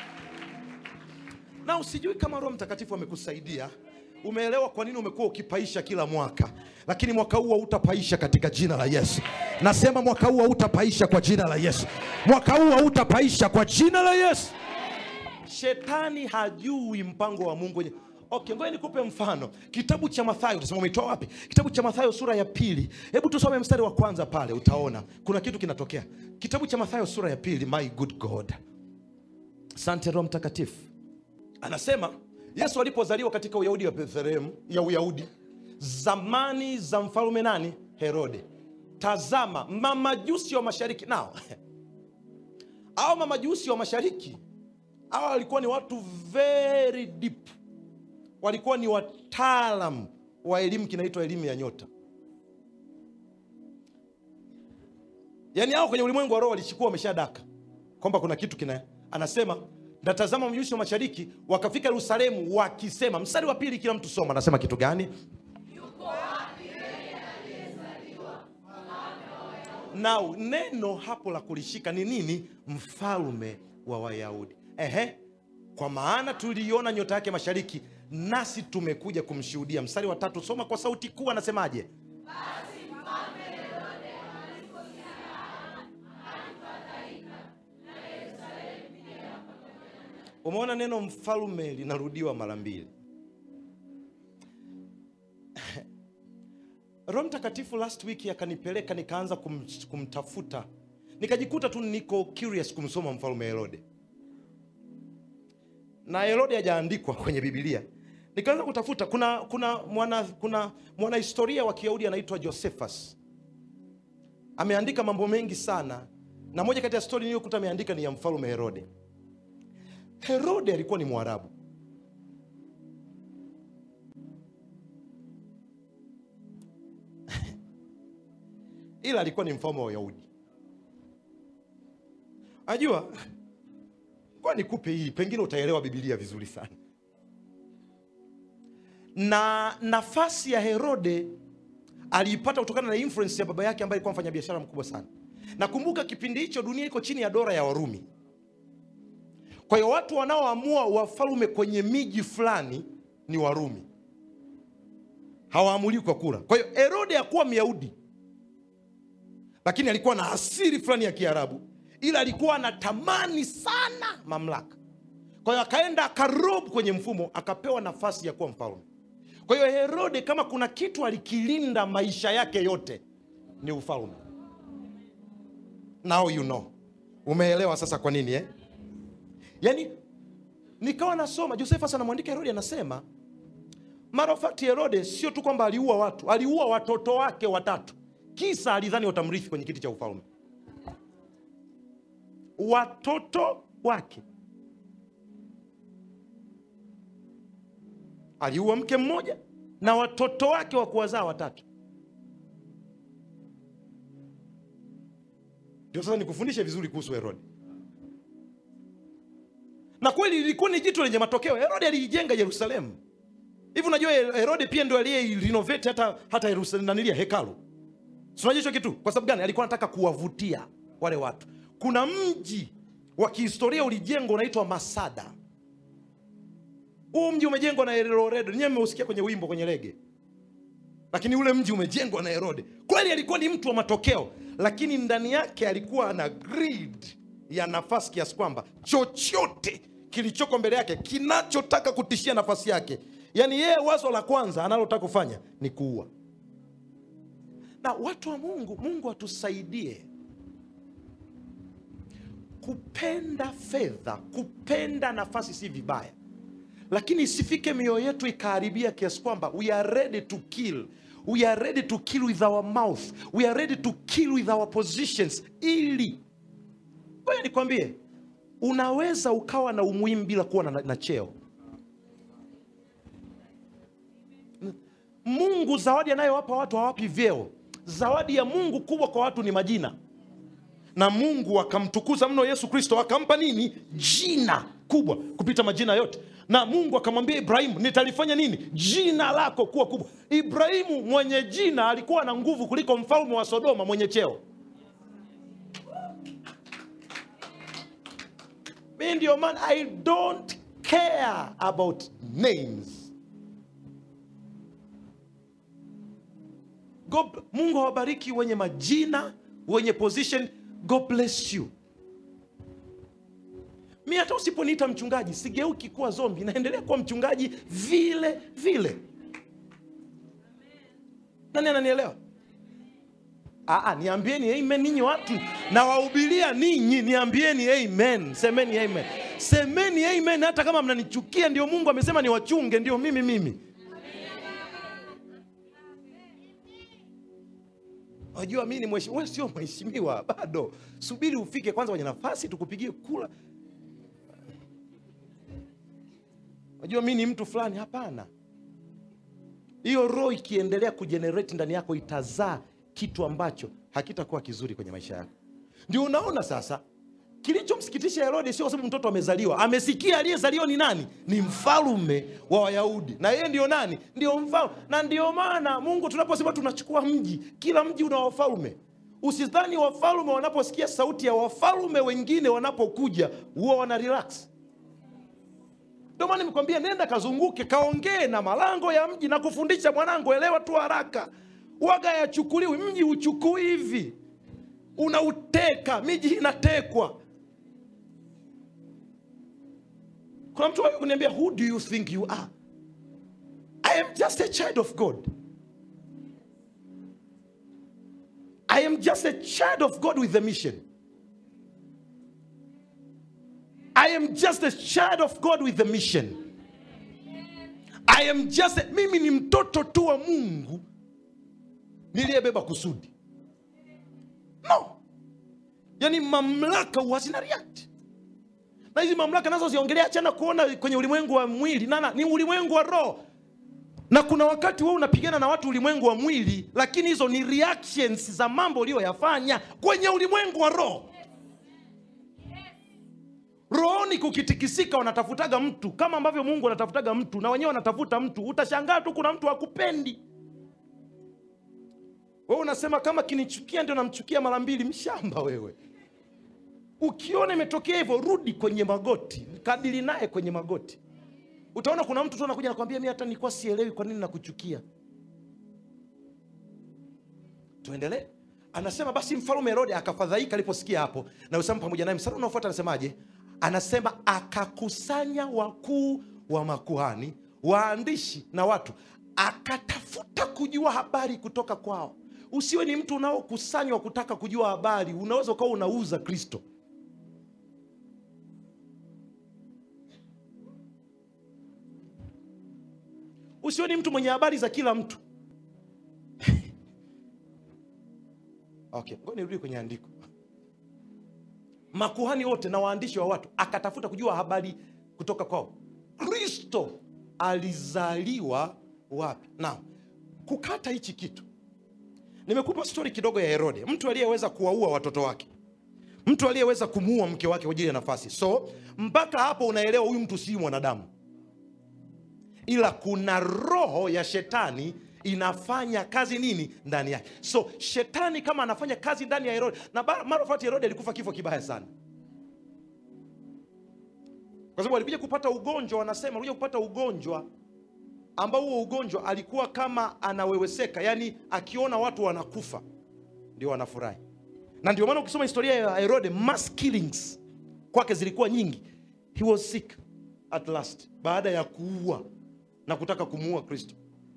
na usijui kama roho mtakatifu amekusaidia umeelewa kwa nini umekuwa ukipaisha kila mwaka lakini mwaka huu hautapaisha katika jina la yesu nasema mwaka huu hautapaisha kwa jina la yesu mwaka huu hautapaisha kwa jina la yesu shetani hajui mpango wa mungu wenye okay ngoja nikupe mfano kitabu cha mathayo utasema umeitoa wapi kitabu cha mathayo sura ya pili hebu tusome mstari wa kwanza pale utaona kuna kitu kinatokea kitabu cha mathayo sura ya pili my good god asante roho mtakatifu anasema yesu alipozaliwa katika uyahudi wa bethlehemu ya uyahudi zamani za mfalume nani herode tazama mamajusi wa mashariki nao au mamajusi wa mashariki hawa walikuwa ni watu very deep walikuwa ni wataalam wa elimu kinaitwa elimu ya nyota yaani hao kwenye ulimwengu wa roho walishikuwa wameshadaka kwamba kuna kitu kina anasema natazama mjusi wa mashariki wakafika yerusalemu wakisema mstari wa pili kila mtu soma anasema kitu gani na neno hapo la kulishika ni nini mfalme wa wayahudi ehe kwa maana tuliiona nyota yake mashariki nasi tumekuja kumshuhudia mstari wa tatu soma kwa sauti kuu anasemaje umeona neno mfalme linarudiwa mara mbili roho mtakatifu last week akanipeleka nikaanza kum, kumtafuta nikajikuta tu niko curious kumsoma mfalme herode na herode hajaandikwa kwenye bibilia nikaanza kutafuta kuna kuna mwana kuna mwanahistoria wa kiyahudi anaitwa josephus ameandika mambo mengi sana na moja kati ya stori niliyokuta ameandika ni ya mfalme herode herode alikuwa ni mwarabu ila alikuwa ni mfalme wa Wayahudi. Najua kwa nikupe hii, pengine utaelewa Biblia vizuri sana. Na nafasi ya Herode aliipata kutokana na influence ya baba yake ambaye alikuwa mfanyabiashara mkubwa sana. Nakumbuka kipindi hicho dunia iko chini ya dola ya Warumi. Kwa hiyo watu wanaoamua wafalme kwenye miji fulani ni Warumi, hawaamuliwi kwa kura. Kwa hiyo Herode hakuwa Myahudi, lakini alikuwa na asili fulani ya Kiarabu, ila alikuwa anatamani sana mamlaka. Kwa hiyo akaenda akarob kwenye mfumo, akapewa nafasi ya kuwa mfalme. Kwa hiyo Herode, kama kuna kitu alikilinda maisha yake yote ni ufalme. Now you know, umeelewa sasa kwa nini eh? Yaani nikawa nasoma Josephus anamwandika Herode, anasema matter of fact, Herode sio tu kwamba aliua watu, aliua watoto wake watatu, kisa alidhani watamrithi kwenye kiti cha ufalme. Watoto wake aliua mke mmoja na watoto wake wa kuwazaa watatu. Ndio sasa nikufundishe vizuri kuhusu Herode na kweli ilikuwa ni jitu lenye matokeo. Herode aliijenga Yerusalemu. Hivi unajua Herode pia ndio aliyerenovate hata hata Yerusalemu nanilia hekalu. Si unajua hicho kitu? Kwa sababu gani? Alikuwa anataka kuwavutia wale watu. Kuna mji wa kihistoria ulijengwa unaitwa masada huu mji umejengwa na herode nyewe mmeusikia kwenye wimbo kwenye rege lakini ule mji umejengwa na herode kweli alikuwa ni mtu wa matokeo lakini ndani yake alikuwa ana greed ya nafasi kiasi kwamba chochote kilichoko mbele yake kinachotaka kutishia nafasi yake yaani yeye wazo la kwanza analotaka kufanya ni kuua na watu wa mungu mungu atusaidie kupenda fedha kupenda nafasi si vibaya lakini isifike mioyo yetu ikaharibia kiasi kwamba we are ready to kill we are ready to kill with our mouth we are ready to kill with our positions ili ngoja nikwambie unaweza ukawa na umuhimu bila kuwa na, na cheo mungu zawadi anayowapa watu hawapi vyeo zawadi ya mungu kubwa kwa watu ni majina na mungu akamtukuza mno yesu kristo akampa nini jina kubwa kupita majina yote na mungu akamwambia ibrahimu nitalifanya nini jina lako kuwa kubwa ibrahimu mwenye jina alikuwa na nguvu kuliko mfalme wa sodoma mwenye cheo mi ndio maana i don't care about names God, mungu awabariki wenye majina wenye position god bless you mi hata usiponiita mchungaji sigeuki kuwa zombi naendelea kuwa mchungaji vile vile nani ananielewa Aa, niambieni amen ninyi watu nawahubiria ninyi niambieni amen semeni amen semeni amen hata kama mnanichukia ndio mungu amesema niwachunge ndio mimi mimi Unajua mimi ni mheshimiwa, wewe sio mheshimiwa bado. Subiri ufike kwanza kwenye nafasi tukupigie kula. Unajua mimi ni mtu fulani, hapana. Hiyo roho ikiendelea kujenerate ndani yako itazaa kitu ambacho hakitakuwa kizuri kwenye maisha yako. Ndio unaona sasa kilichomsikitisha Herode sio kwa sababu mtoto amezaliwa, amesikia aliyezaliwa ni nani? Ni mfalume wa Wayahudi, na yeye ndio nani? Ndio mfalme. Na ndio maana Mungu tunaposema tunachukua mji, kila mji una wafalme. Usidhani wafalme wanaposikia sauti ya wafalme wengine wanapokuja huwa wana relax. Ndio maana nimekwambia nenda kazunguke, kaongee na malango ya mji na kufundisha mwanangu, elewa tu haraka, waga yachukuliwi. Mji uchukui hivi, unauteka, miji inatekwa. kuna mtu kuniambia who do you think you are i am just a child of god i am just a child of god with a mission i am just a child of god with a mission i am just a, mimi ni mtoto tu wa mungu niliyebeba kusudi no yani mamlaka huwa zina react na hizi mamlaka nazo ziongelea achana kuona kwenye ulimwengu wa mwili nana ni ulimwengu wa roho na kuna wakati wewe unapigana na watu ulimwengu wa mwili lakini hizo ni reactions za mambo uliyoyafanya kwenye ulimwengu wa roho rohoni kukitikisika wanatafutaga mtu kama ambavyo mungu anatafutaga mtu na wenyewe wanatafuta mtu utashangaa tu kuna mtu hakupendi wewe unasema kama kinichukia ndio namchukia mara mbili mshamba wewe ukiona imetokea hivyo rudi kwenye magoti kadili naye kwenye magoti utaona kuna mtu tu anakuja nakwambia mi hata nilikuwa sielewi kwa nini nakuchukia tuendelee anasema basi mfalume herode akafadhaika aliposikia hapo na usamu pamoja naye msara unaofuata anasemaje anasema akakusanya wakuu wa makuhani waandishi na watu akatafuta kujua habari kutoka kwao usiwe ni mtu unaokusanywa kutaka kujua habari unaweza ukawa unauza kristo usiwe ni mtu mwenye habari za kila mtu okay ngoja nirudi kwenye andiko makuhani wote na waandishi wa watu akatafuta kujua habari kutoka kwao kristo alizaliwa wapi na kukata hichi kitu nimekupa stori kidogo ya herode mtu aliyeweza kuwaua watoto wake mtu aliyeweza kumuua mke wake kwa ajili ya nafasi so mpaka hapo unaelewa huyu mtu si mwanadamu ila kuna roho ya shetani inafanya kazi nini ndani yake so shetani kama anafanya kazi ndani ya herode na ba- mara of fact herode alikufa kifo kibaya sana kwa sababu alikuja kupata ugonjwa wanasema alikuja kupata ugonjwa ambao huo ugonjwa alikuwa kama anaweweseka yani akiona watu wanakufa ndio wanafurahi na ndio maana ukisoma historia ya herode mass killings kwake zilikuwa nyingi he was sick at last baada ya kuua na kutaka kumuua kristo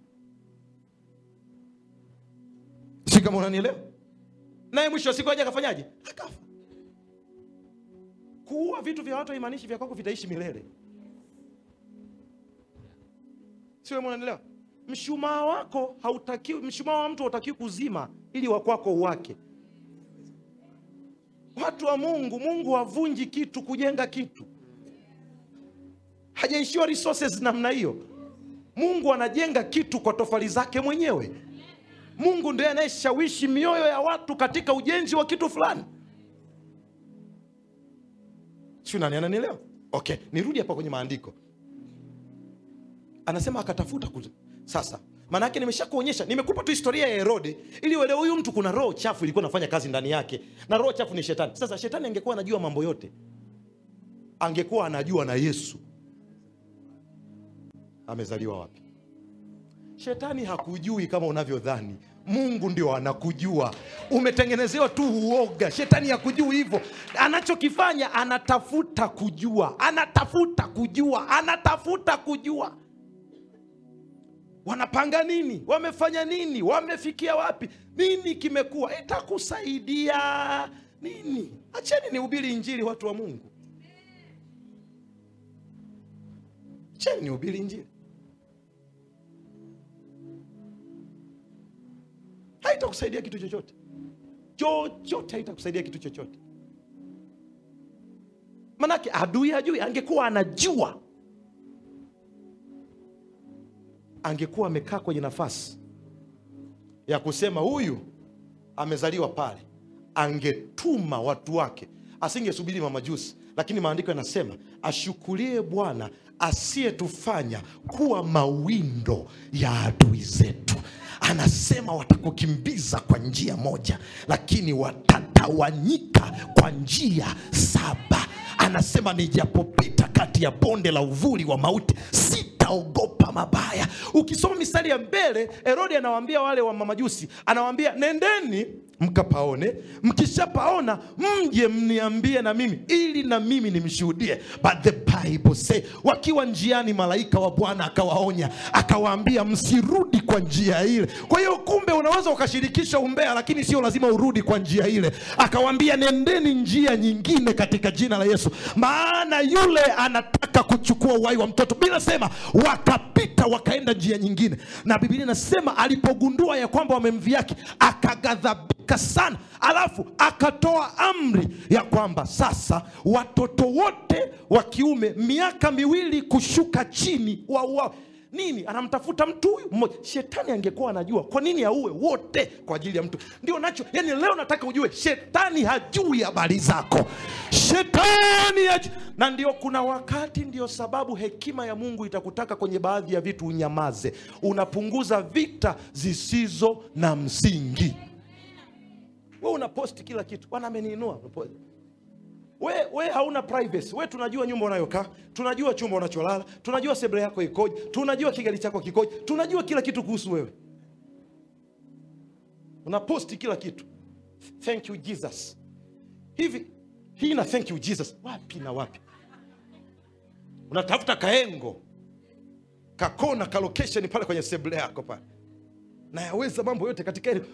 si kama unanielewa naye mwisho wa siku aje akafanyaje akafa kuua vitu vya watu haimaanishi vya kwako vitaishi milele sio unanielewa mshumaa wako hautakiwi mshumaa wa mtu hautakiwi kuzima ili wa kwako uwake watu wa mungu mungu havunji kitu kujenga kitu hajaishiwa resources namna hiyo mungu anajenga kitu kwa tofali zake mwenyewe mungu ndiye anayeshawishi mioyo ya watu katika ujenzi wa kitu fulani siu nani ananielewa okay nirudi hapa kwenye maandiko anasema akatafuta ku... sasa maana yake nimeshakuonyesha nimekupa tu historia ya herode ili uelewe huyu mtu kuna roho chafu ilikuwa nafanya kazi ndani yake na roho chafu ni shetani sasa shetani angekuwa anajua mambo yote angekuwa anajua na yesu amezaliwa wapi shetani hakujui kama unavyodhani mungu ndio anakujua umetengenezewa tu uoga shetani hakujui hivyo anachokifanya anatafuta kujua anatafuta kujua anatafuta kujua wanapanga nini wamefanya nini wamefikia wapi nini kimekuwa itakusaidia nini acheni nihubiri injili watu wa mungu acheni nihubiri injili haitakusaidia kitu chochote chochote haitakusaidia kitu chochote manake adui hajui angekuwa anajua angekuwa amekaa kwenye nafasi ya kusema huyu amezaliwa pale angetuma watu wake asingesubiri mamajusi lakini maandiko yanasema ashukulie bwana asiyetufanya kuwa mawindo ya adui zetu anasema watakukimbiza kwa njia moja lakini watatawanyika kwa njia saba anasema nijapopita kati ya bonde la uvuli wa mauti sitaogopa mabaya ukisoma mistari ya mbele herodi anawaambia wale wa mamajusi anawaambia nendeni mkapaone mkishapaona mje mniambie na mimi ili na mimi nimshuhudie but the bible say wakiwa njiani malaika wa bwana akawaonya akawaambia msirudi kwa njia ile kwa hiyo kumbe unaweza ukashirikisha umbea lakini sio lazima urudi kwa njia ile akawaambia nendeni njia nyingine katika jina la yesu maana yule anataka kuchukua uhai wa mtoto bila sema wakapita wakaenda njia nyingine na biblia inasema alipogundua ya kwamba wamemviaki akaghadhabika sana alafu akatoa amri ya kwamba sasa watoto wote wa kiume miaka miwili kushuka chini wauawe nini anamtafuta mtu huyu mmoja shetani angekuwa anajua kwa nini auwe wote kwa ajili ya mtu ndio nacho yani leo nataka ujue shetani hajui habari zako shetani haju... na ndio kuna wakati ndio sababu hekima ya mungu itakutaka kwenye baadhi ya vitu unyamaze unapunguza vita zisizo na msingi we unaposti kila kitu bwana ameniinua we, we hauna privacy we tunajua nyumba unayokaa tunajua chumba unacholala tunajua sebule yako ikoje tunajua kigali chako kikoje tunajua kila kitu kuhusu wewe unaposti kila kitu thank you jesus hivi hii na thank you jesus wapi na wapi unatafuta kaengo kakona ka location pale kwenye sebule yako pale nayaweza mambo yote katika hili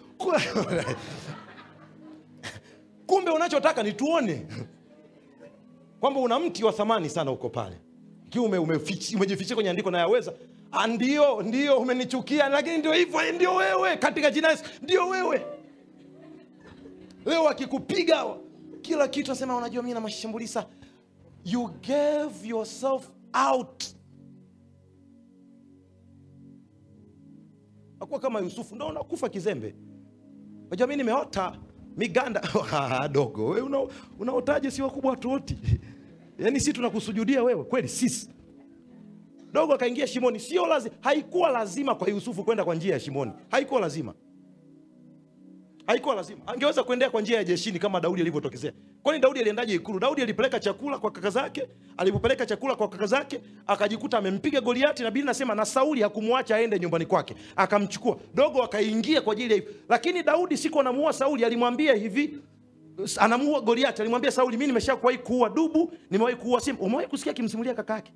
kumbe unachotaka ni tuone kwamba una mti wa thamani sana huko pale kiume umejifichia kwenye andiko nayaweza ndio ndio umenichukia lakini ndio hivyo ndio wewe katika jina Yesu ndio wewe leo akikupiga kila kitu asema unajua mi na mashambulisa you gave yourself out akuwa kama yusufu ndo unakufa kizembe unajua mi nimeota miganda dogo we una, unaotaje si wakubwa watuoti yaani si tunakusujudia wewe kweli sisi dogo akaingia shimoni sio lazima haikuwa lazima kwa yusufu kwenda kwa njia ya shimoni haikuwa lazima haikuwa lazima angeweza kuendea kwa njia ya jeshini kama daudi alivyotokezea kwani daudi aliendaje ikulu daudi alipeleka chakula kwa kaka zake alipopeleka chakula kwa kaka zake akajikuta amempiga goliati na bili nasema na sauli hakumwacha aende nyumbani kwake akamchukua dogo akaingia kwa ajili ya hivyo lakini daudi siku anamuua sauli alimwambia hivi anamuua goliati alimwambia sauli mi nimesha kuwahi kuua dubu nimewahi kuua simba umewahi kusikia akimsimulia kaka yake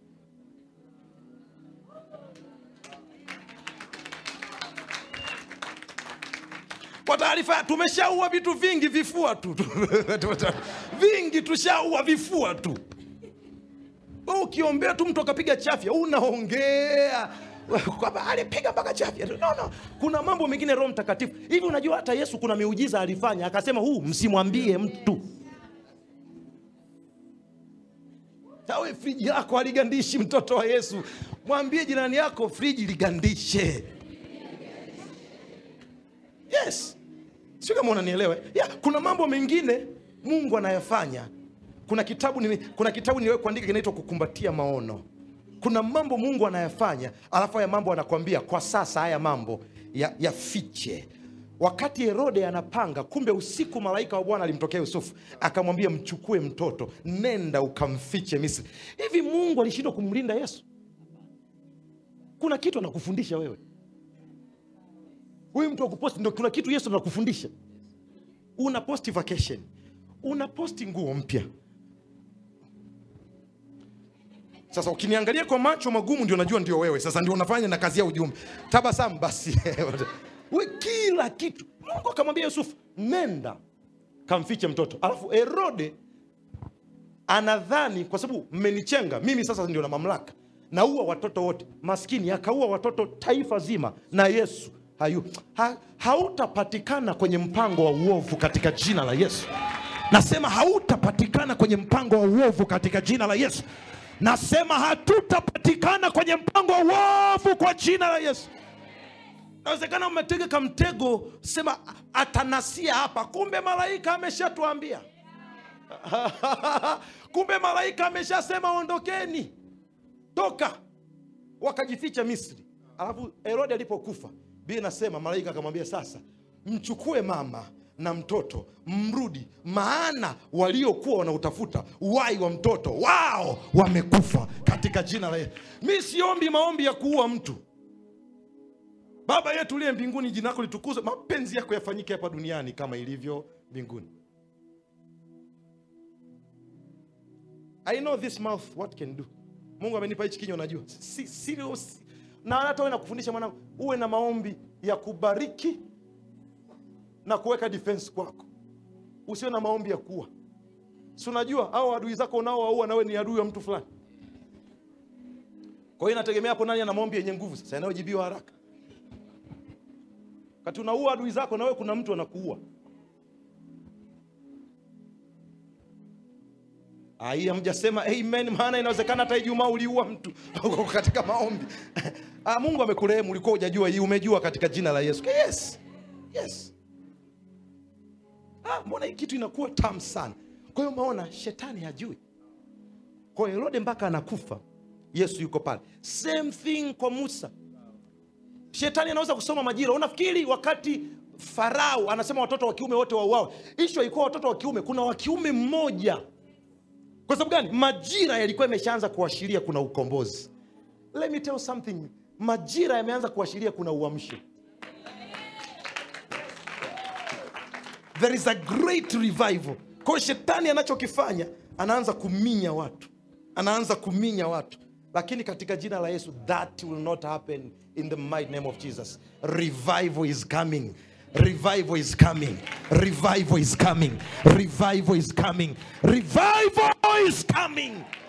kwa taarifa tumeshaua vitu vingi vifua tu vingi tushaua vifua tu Wewe ukiombea tu mtu akapiga chafya unaongea kwamba alipiga mpaka chafya no, no. kuna mambo mengine roho mtakatifu hivi unajua hata yesu kuna miujiza alifanya akasema huu msimwambie mtu awe friji yako aligandishi mtoto wa yesu mwambie jirani yako friji ligandishe yes sio kama unanielewa yeah, kuna mambo mengine mungu anayafanya kuna kitabu nili, kuna kitabu niliwahi kuandika kinaitwa kukumbatia maono kuna mambo mungu anayafanya alafu haya mambo anakwambia kwa sasa haya mambo ya- yafiche ya wakati herode anapanga kumbe usiku malaika wa bwana alimtokea yusufu akamwambia mchukue mtoto nenda ukamfiche misri hivi mungu alishindwa kumlinda yesu kuna kitu anakufundisha wewe huyu mtu wa kuposti ndo kuna kitu yesu anakufundisha una posti vacation una posti nguo mpya sasa ukiniangalia kwa macho magumu ndio najua ndio wewe sasa ndio unafanya na kazi ya ujumbe tabasamu basi we kila kitu mungu akamwambia yusufu nenda kamfiche mtoto alafu herode anadhani kwa sababu mmenichenga mimi sasa ndio na mamlaka naua watoto wote maskini akaua watoto taifa zima na yesu hayu ha, hautapatikana kwenye mpango wa uovu katika jina la yesu nasema hautapatikana kwenye mpango wa uovu katika jina la yesu nasema hatutapatikana kwenye mpango wa uovu kwa jina la yesu nawezekana umetega kamtego sema atanasia hapa kumbe malaika ameshatuambia kumbe malaika ameshasema ondokeni toka wakajificha misri alafu herode alipokufa bia nasema malaika akamwambia sasa mchukue mama na mtoto mrudi maana waliokuwa wanautafuta wai wa mtoto wao wamekufa katika jina la yesu mi siombi maombi ya kuua mtu baba yetu uliye mbinguni jina lako litukuzwe mapenzi yako yafanyike hapa duniani kama ilivyo mbinguni I know this mouth what can do. Mungu amenipa hichi kinywa najua. Si, serious. Na hata wewe nakufundisha mwanangu, uwe na maombi ya kubariki na kuweka defense kwako. Usiwe na maombi ya kuua. Si unajua hao adui zako unaowaua na wewe ni adui wa mtu fulani. Kwa hiyo inategemea hapo nani ana maombi yenye nguvu sasa yanayojibiwa haraka. Kati unaua adui zako na wewe kuna mtu anakuua. Ai, hamjasema amen, maana inawezekana hata Ijumaa uliua mtu katika maombi. Ah, Mungu amekurehemu, ulikuwa hujajua hii, umejua katika jina la Yesu. Yes. Yes. Ah, mbona hii kitu inakuwa tamu sana. Kwa hiyo umeona shetani hajui. Kwa hiyo Herode mpaka anakufa, Yesu yuko pale. Same thing kwa Musa. Shetani anaweza kusoma majira. Unafikiri wakati Farao anasema watoto wa kiume wote wauawe, ishu haikuwa watoto wa kiume, kuna wa kiume mmoja kwa sababu gani majira yalikuwa yameshaanza kuashiria kuna ukombozi let me tell you something majira yameanza kuashiria kuna uamsho there is a great revival kwa hiyo shetani anachokifanya anaanza kuminya watu anaanza kuminya watu lakini katika jina la yesu that will not happen in the mighty name of jesus revival is coming revival is coming revival is coming revival is coming revival is coming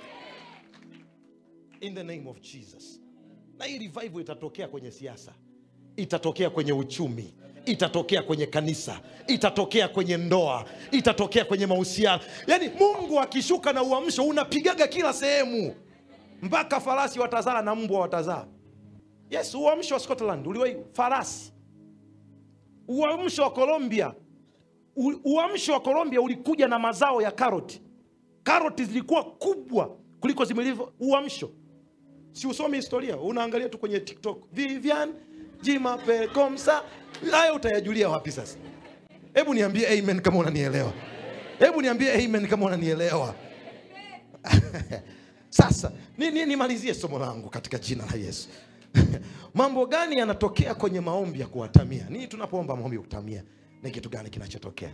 in the name of jesus na hii revival itatokea kwenye siasa itatokea kwenye uchumi itatokea kwenye kanisa itatokea kwenye ndoa itatokea kwenye mahusiano yaani mungu akishuka na uamsho unapigaga kila sehemu mpaka farasi watazaa na mbwa watazaa yes uamsho wa scotland uliwahi farasi uamsho wa colombia u- uamsho wa colombia ulikuja na mazao ya karoti karoti zilikuwa kubwa kuliko zimelivyo uamsho si usomi historia unaangalia tu kwenye tiktok vivian jimapekomsa haya utayajulia wapi sasa hebu niambie amen kama unanielewa hebu niambie amen kama unanielewa sasa ni- ni- nimalizie somo langu katika jina la yesu mambo gani yanatokea kwenye maombi ya kuwatamia nini tunapoomba maombi ya kutamia ni kitu gani kinachotokea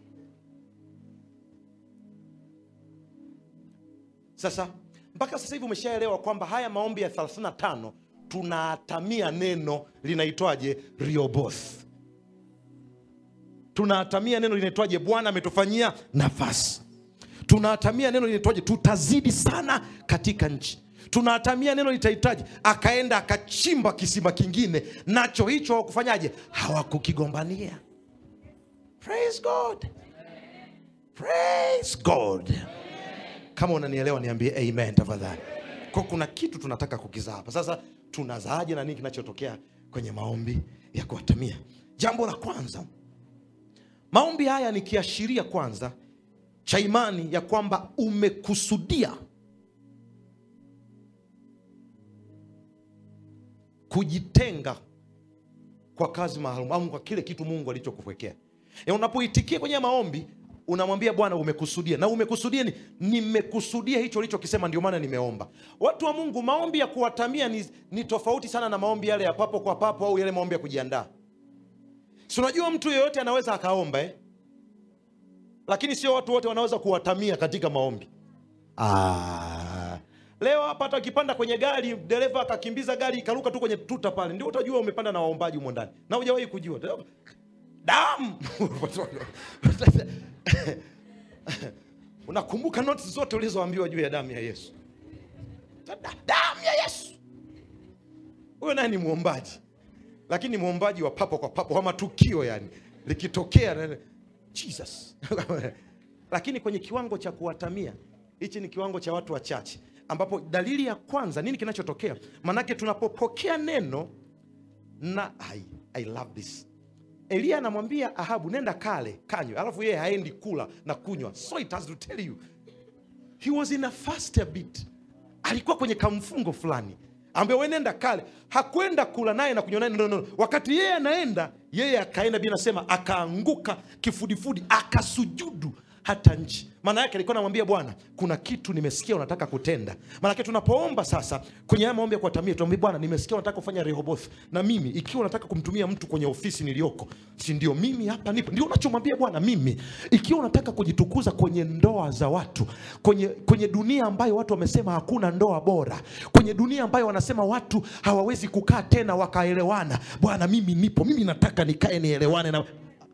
sasa mpaka sasa hivi umeshaelewa kwamba haya maombi ya 35 tunaatamia neno linaitwaje rioboth tunaatamia neno linaitwaje bwana ametufanyia nafasi tunaatamia neno linaitwaje tutazidi sana katika nchi tunaatamia neno litahitaji akaenda akachimba kisima kingine nacho hicho hawakufanyaje hawakukigombania praise god praise god kama unanielewa niambie amen tafadhali kwa kuna kitu tunataka kukizaa hapa sasa tunazaaje na nini kinachotokea kwenye maombi ya kuatamia jambo la kwanza maombi haya ni kiashiria kwanza cha imani ya kwamba umekusudia kujitenga kwa kazi maalum au kwa kile kitu mungu alichokuwekea E, unapoitikia kwenye maombi unamwambia bwana umekusudia na umekusudia ni nimekusudia hicho ulichokisema ndio maana nimeomba watu wa mungu maombi ya kuwatamia ni, ni tofauti sana na maombi yale ya papo kwa papo au yale maombi ya kujiandaa si unajua mtu yeyote anaweza akaomba eh? lakini sio watu wote wanaweza kuwatamia katika maombi ah. leo hapa hata ukipanda kwenye gari dereva akakimbiza gari ikaruka tu kwenye tuta pale ndio utajua umepanda na waombaji humo ndani na hujawahi kujua damu unakumbuka noti zote ulizoambiwa juu ya damu ya yesu Da- damu ya yesu huyo naye ni mwombaji lakini ni mwombaji wa papo kwa papo wa matukio yani likitokea na- jesus lakini kwenye kiwango cha kuwatamia hichi ni kiwango cha watu wachache ambapo dalili ya kwanza nini kinachotokea manake tunapopokea neno na I, I love this eliya anamwambia ahabu nenda kale kanywe alafu yeye haendi kula na kunywa so it has to tell you he was in a fast a bit alikuwa kwenye kamfungo fulani ambaye we nenda kale hakwenda kula naye na kunywa naye no, no, no. wakati yeye anaenda yeye akaenda bi nasema akaanguka kifudifudi akasujudu hata nchi maana yake alikuwa anamwambia bwana kuna kitu nimesikia unataka kutenda maanake tunapoomba sasa kwenye haya maombi ya kuatamia tunamwambia bwana nimesikia unataka kufanya rehoboth na mimi ikiwa unataka kumtumia mtu kwenye ofisi niliyoko si ndio mimi hapa nipo ndio unachomwambia bwana mimi ikiwa unataka kujitukuza kwenye ndoa za watu kwenye, kwenye dunia ambayo watu wamesema hakuna ndoa bora kwenye dunia ambayo wanasema watu hawawezi kukaa tena wakaelewana bwana mimi nipo mimi nataka nikae nielewane na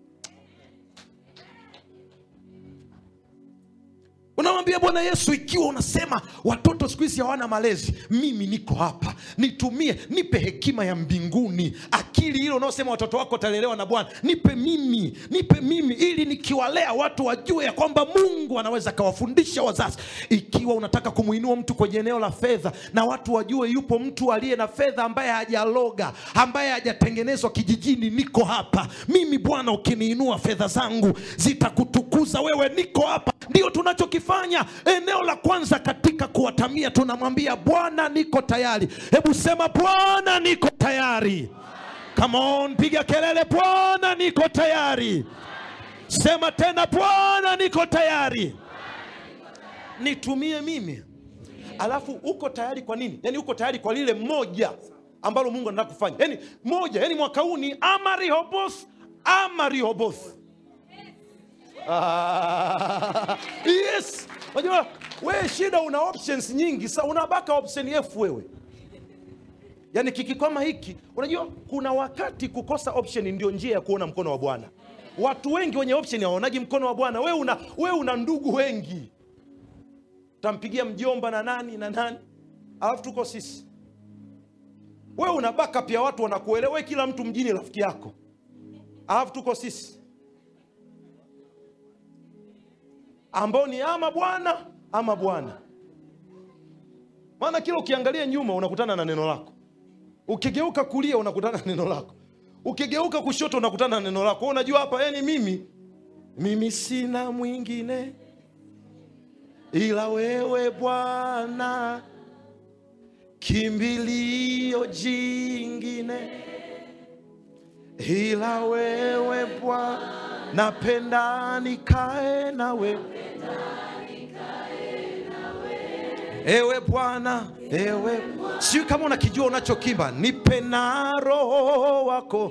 unamwambia bwana yesu ikiwa unasema watoto siku hizi hawana malezi mimi niko hapa nitumie nipe hekima ya mbinguni akili ile unaosema watoto wako watalelewa na bwana nipe mimi nipe mimi ili nikiwalea watu wajue ya kwamba mungu anaweza akawafundisha wazazi ikiwa unataka kumwinua mtu kwenye eneo la fedha na watu wajue yupo mtu aliye na fedha ambaye hajaloga ambaye hajatengenezwa kijijini niko hapa mimi bwana ukiniinua fedha zangu zitakutukuza wewe niko hapa ndio tunachokifanya eneo la kwanza katika kuwatamia tunamwambia bwana niko tayari hebu sema bwana niko tayari Come on, piga kelele bwana niko tayari sema tena bwana niko tayari nitumie mimi alafu uko tayari kwa nini yaani uko tayari kwa lile moja ambalo mungu anataka kufanya yaani moja yaani mwaka huu ni ama rehoboth ama rehoboth Ah, yes unajua wewe shida una options nyingi sa unabaka option f wewe yaani kikikwama hiki unajua kuna wakati kukosa option ndio njia ya kuona mkono wa bwana watu wengi wenye option hawaonagi mkono wa bwana wewe una, we una ndugu wengi utampigia mjomba na nani na nani alafu tuko sisi wewe una backup ya watu wanakuelewa wewe kila mtu mjini rafiki yako alafu tuko sisi ambao ni ama bwana ama bwana maana kila ukiangalia nyuma unakutana na neno lako ukigeuka kulia unakutana na neno lako ukigeuka kushoto unakutana na neno lako Wewe unajua hapa yani mimi mimi sina mwingine ila wewe bwana kimbilio jingine ila wewe bwana napenda nikae nawe ewe bwana ewe sijui kama unakijua unachokimba nipe na roho wako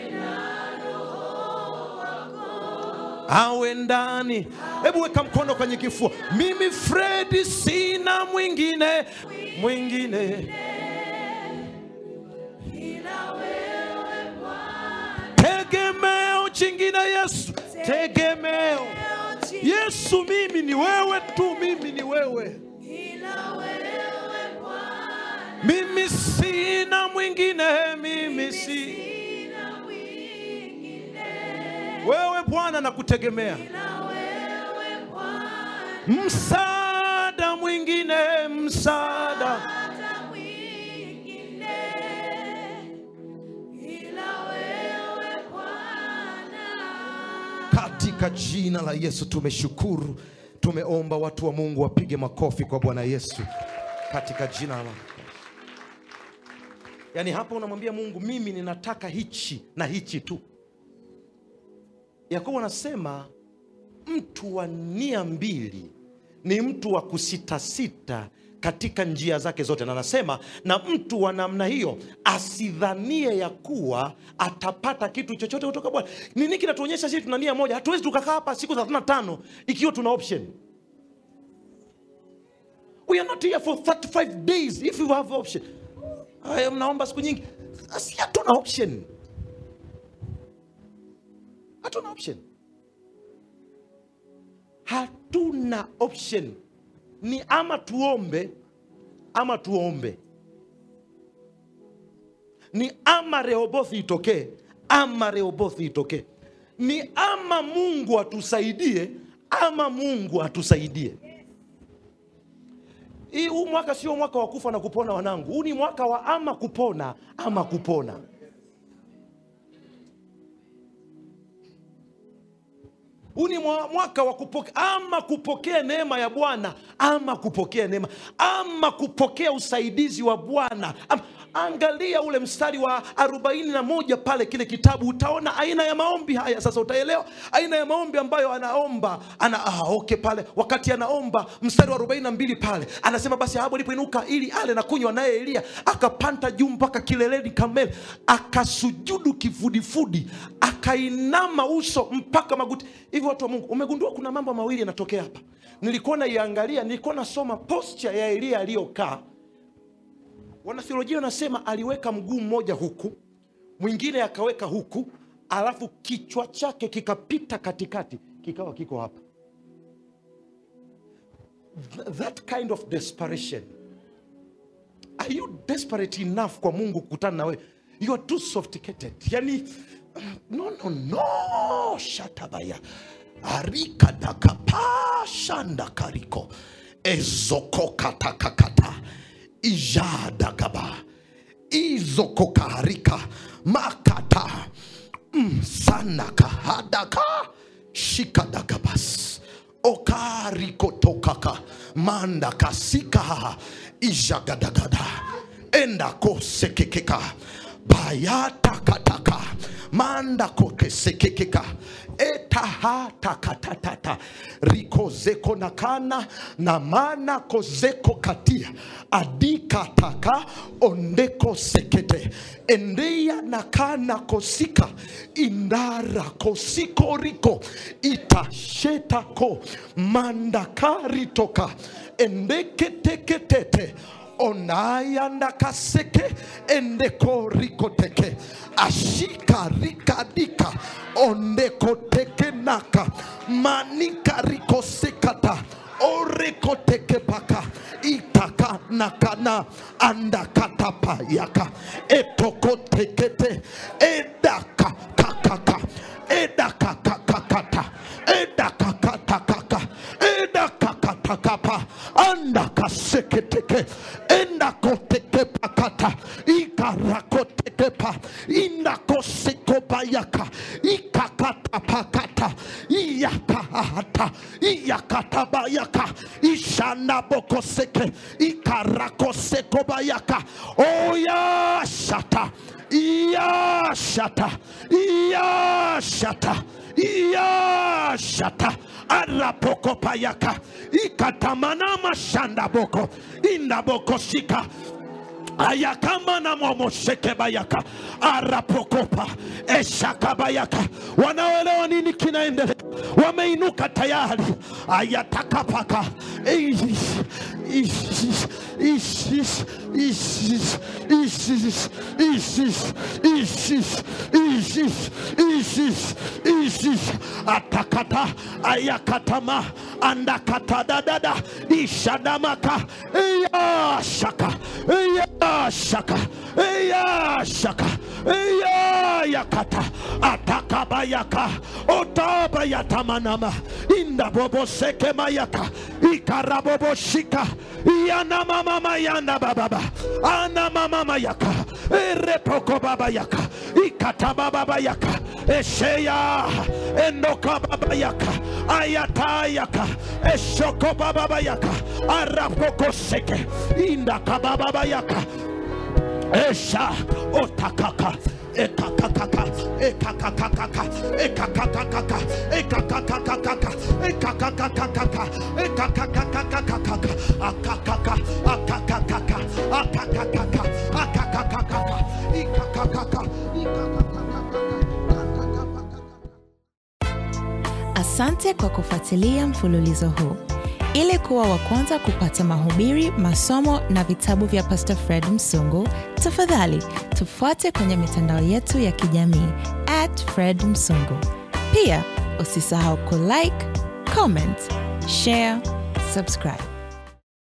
awe ndani hebu weka mkono kwenye kifua mimi fredi sina mwingine mwingine tegemeo chingine yesu tegemeo yesu mimi ni wewe tu mimi ni wewe mimi sina mwingine mimi si wewe bwana nakutegemea msaada mwingine msaada katika jina la yesu tumeshukuru tumeomba watu wa mungu wapige makofi kwa bwana yesu katika jina la yaani hapa unamwambia mungu mimi ninataka hichi na hichi tu yakobo anasema mtu wa nia mbili ni mtu wa kusitasita katika njia zake zote na anasema na mtu wa namna hiyo asidhanie ya kuwa atapata kitu chochote kutoka bwana nini kinatuonyesha sisi tuna nia moja hatuwezi tukakaa hapa siku 35 ikiwa tuna option we are not here for 35 days if you have option Aya, mnaomba siku nyingi si hatuna option hatuna option hatuna option ni ama tuombe ama tuombe ni ama rehobothi itokee ama rehobothi itokee ni ama mungu atusaidie ama mungu atusaidie hii huu mwaka sio mwaka wa kufa na kupona wanangu huu ni mwaka wa ama kupona ama kupona huu ni mwa- mwaka wa kupokea ama kupokea neema ya bwana ama kupokea neema ama kupokea usaidizi wa bwana Ama- angalia ule mstari wa 41 pale kile kitabu utaona aina ya maombi haya sasa utaelewa aina ya maombi ambayo anaomba ana ah, okay pale wakati anaomba mstari wa 42 pale anasema basi ahabu alipoinuka ili ale na kunywa naye elia akapanda juu mpaka kileleni kameli akasujudu kifudifudi akainama uso mpaka magoti hivi watu wa mungu umegundua kuna mambo mawili yanatokea hapa nilikuwa naiangalia nilikuwa nasoma posture ya elia aliyokaa wanathiolojia wanasema aliweka mguu mmoja huku mwingine akaweka huku alafu kichwa chake kikapita katikati kikawa kiko hapa Th- that kind of desperation are you desperate enough kwa mungu kukutana na wewe you are too sophisticated yani no no no shatabaya arikadakapashandakariko ezokokatakakata ijadagaba izokokarika makata msanakahadaka shikadagabas okarikotokaka mandakasika ijagadagada endakosekekeka bayatakataka mandakokesekekeka etahatakatatata rikozekonakana na mana kozeko katia adikataka ondeko sekete endeya nakana kosika indara kosikoriko itashetako mandakaritoka endeketeketete onayandakaseke endekorikoteke ashikarikadika ondekotekenaka manikarikosekata orekotekepaka itakanakana andakatapayaka etokotekete edakakakaka edakakakakata edakakatakaka edakakatakapa andakaseketeke endakotekepakata ikarakotekepa indakosekopayaka ikakatapakata iyakahata iyakatabayaka ishanabokoseke ikarakosekobayaka oyashata yashata yashata yashata arapokopayaka ikatamanama shandaboko indabokoshika ayakama na momosheke bayaka arapokopa eshakabayaka wanaoelewa nini kinaendelea wameinuka tayari ayatakapaka Ish, ish, ish, ish, ish, ish, ish, ish, ish, ish, ish, ish, ish. atakata ayakatama andakatadadada ishadamaka iyashaka iyashaka iyashaka iyayakata atakabayaka otabayatamanama indabobosekemayaka ikaraboboshika iyanamamamayanda bababa anamamamayaka erepokobabayaka ikatabababayaka esheya endokababayaka ayatayaka eshokobababayaka arapokoseke indakabababayaka esha otakaka ekakakaka ekakakakaka ekakakakaka ekakakakaka ekakakakaka ekakakakakaka akakaka akakakaka akakakaka akakakakaka ikakakaka ikakakakaka Asante kwa kufuatilia mfululizo huu. Ili kuwa wa kwanza kupata mahubiri, masomo na vitabu vya Pastor Fred Msungu, tafadhali tufuate kwenye mitandao yetu ya kijamii at Fred Msungu. Pia usisahau kulike, comment, share, subscribe.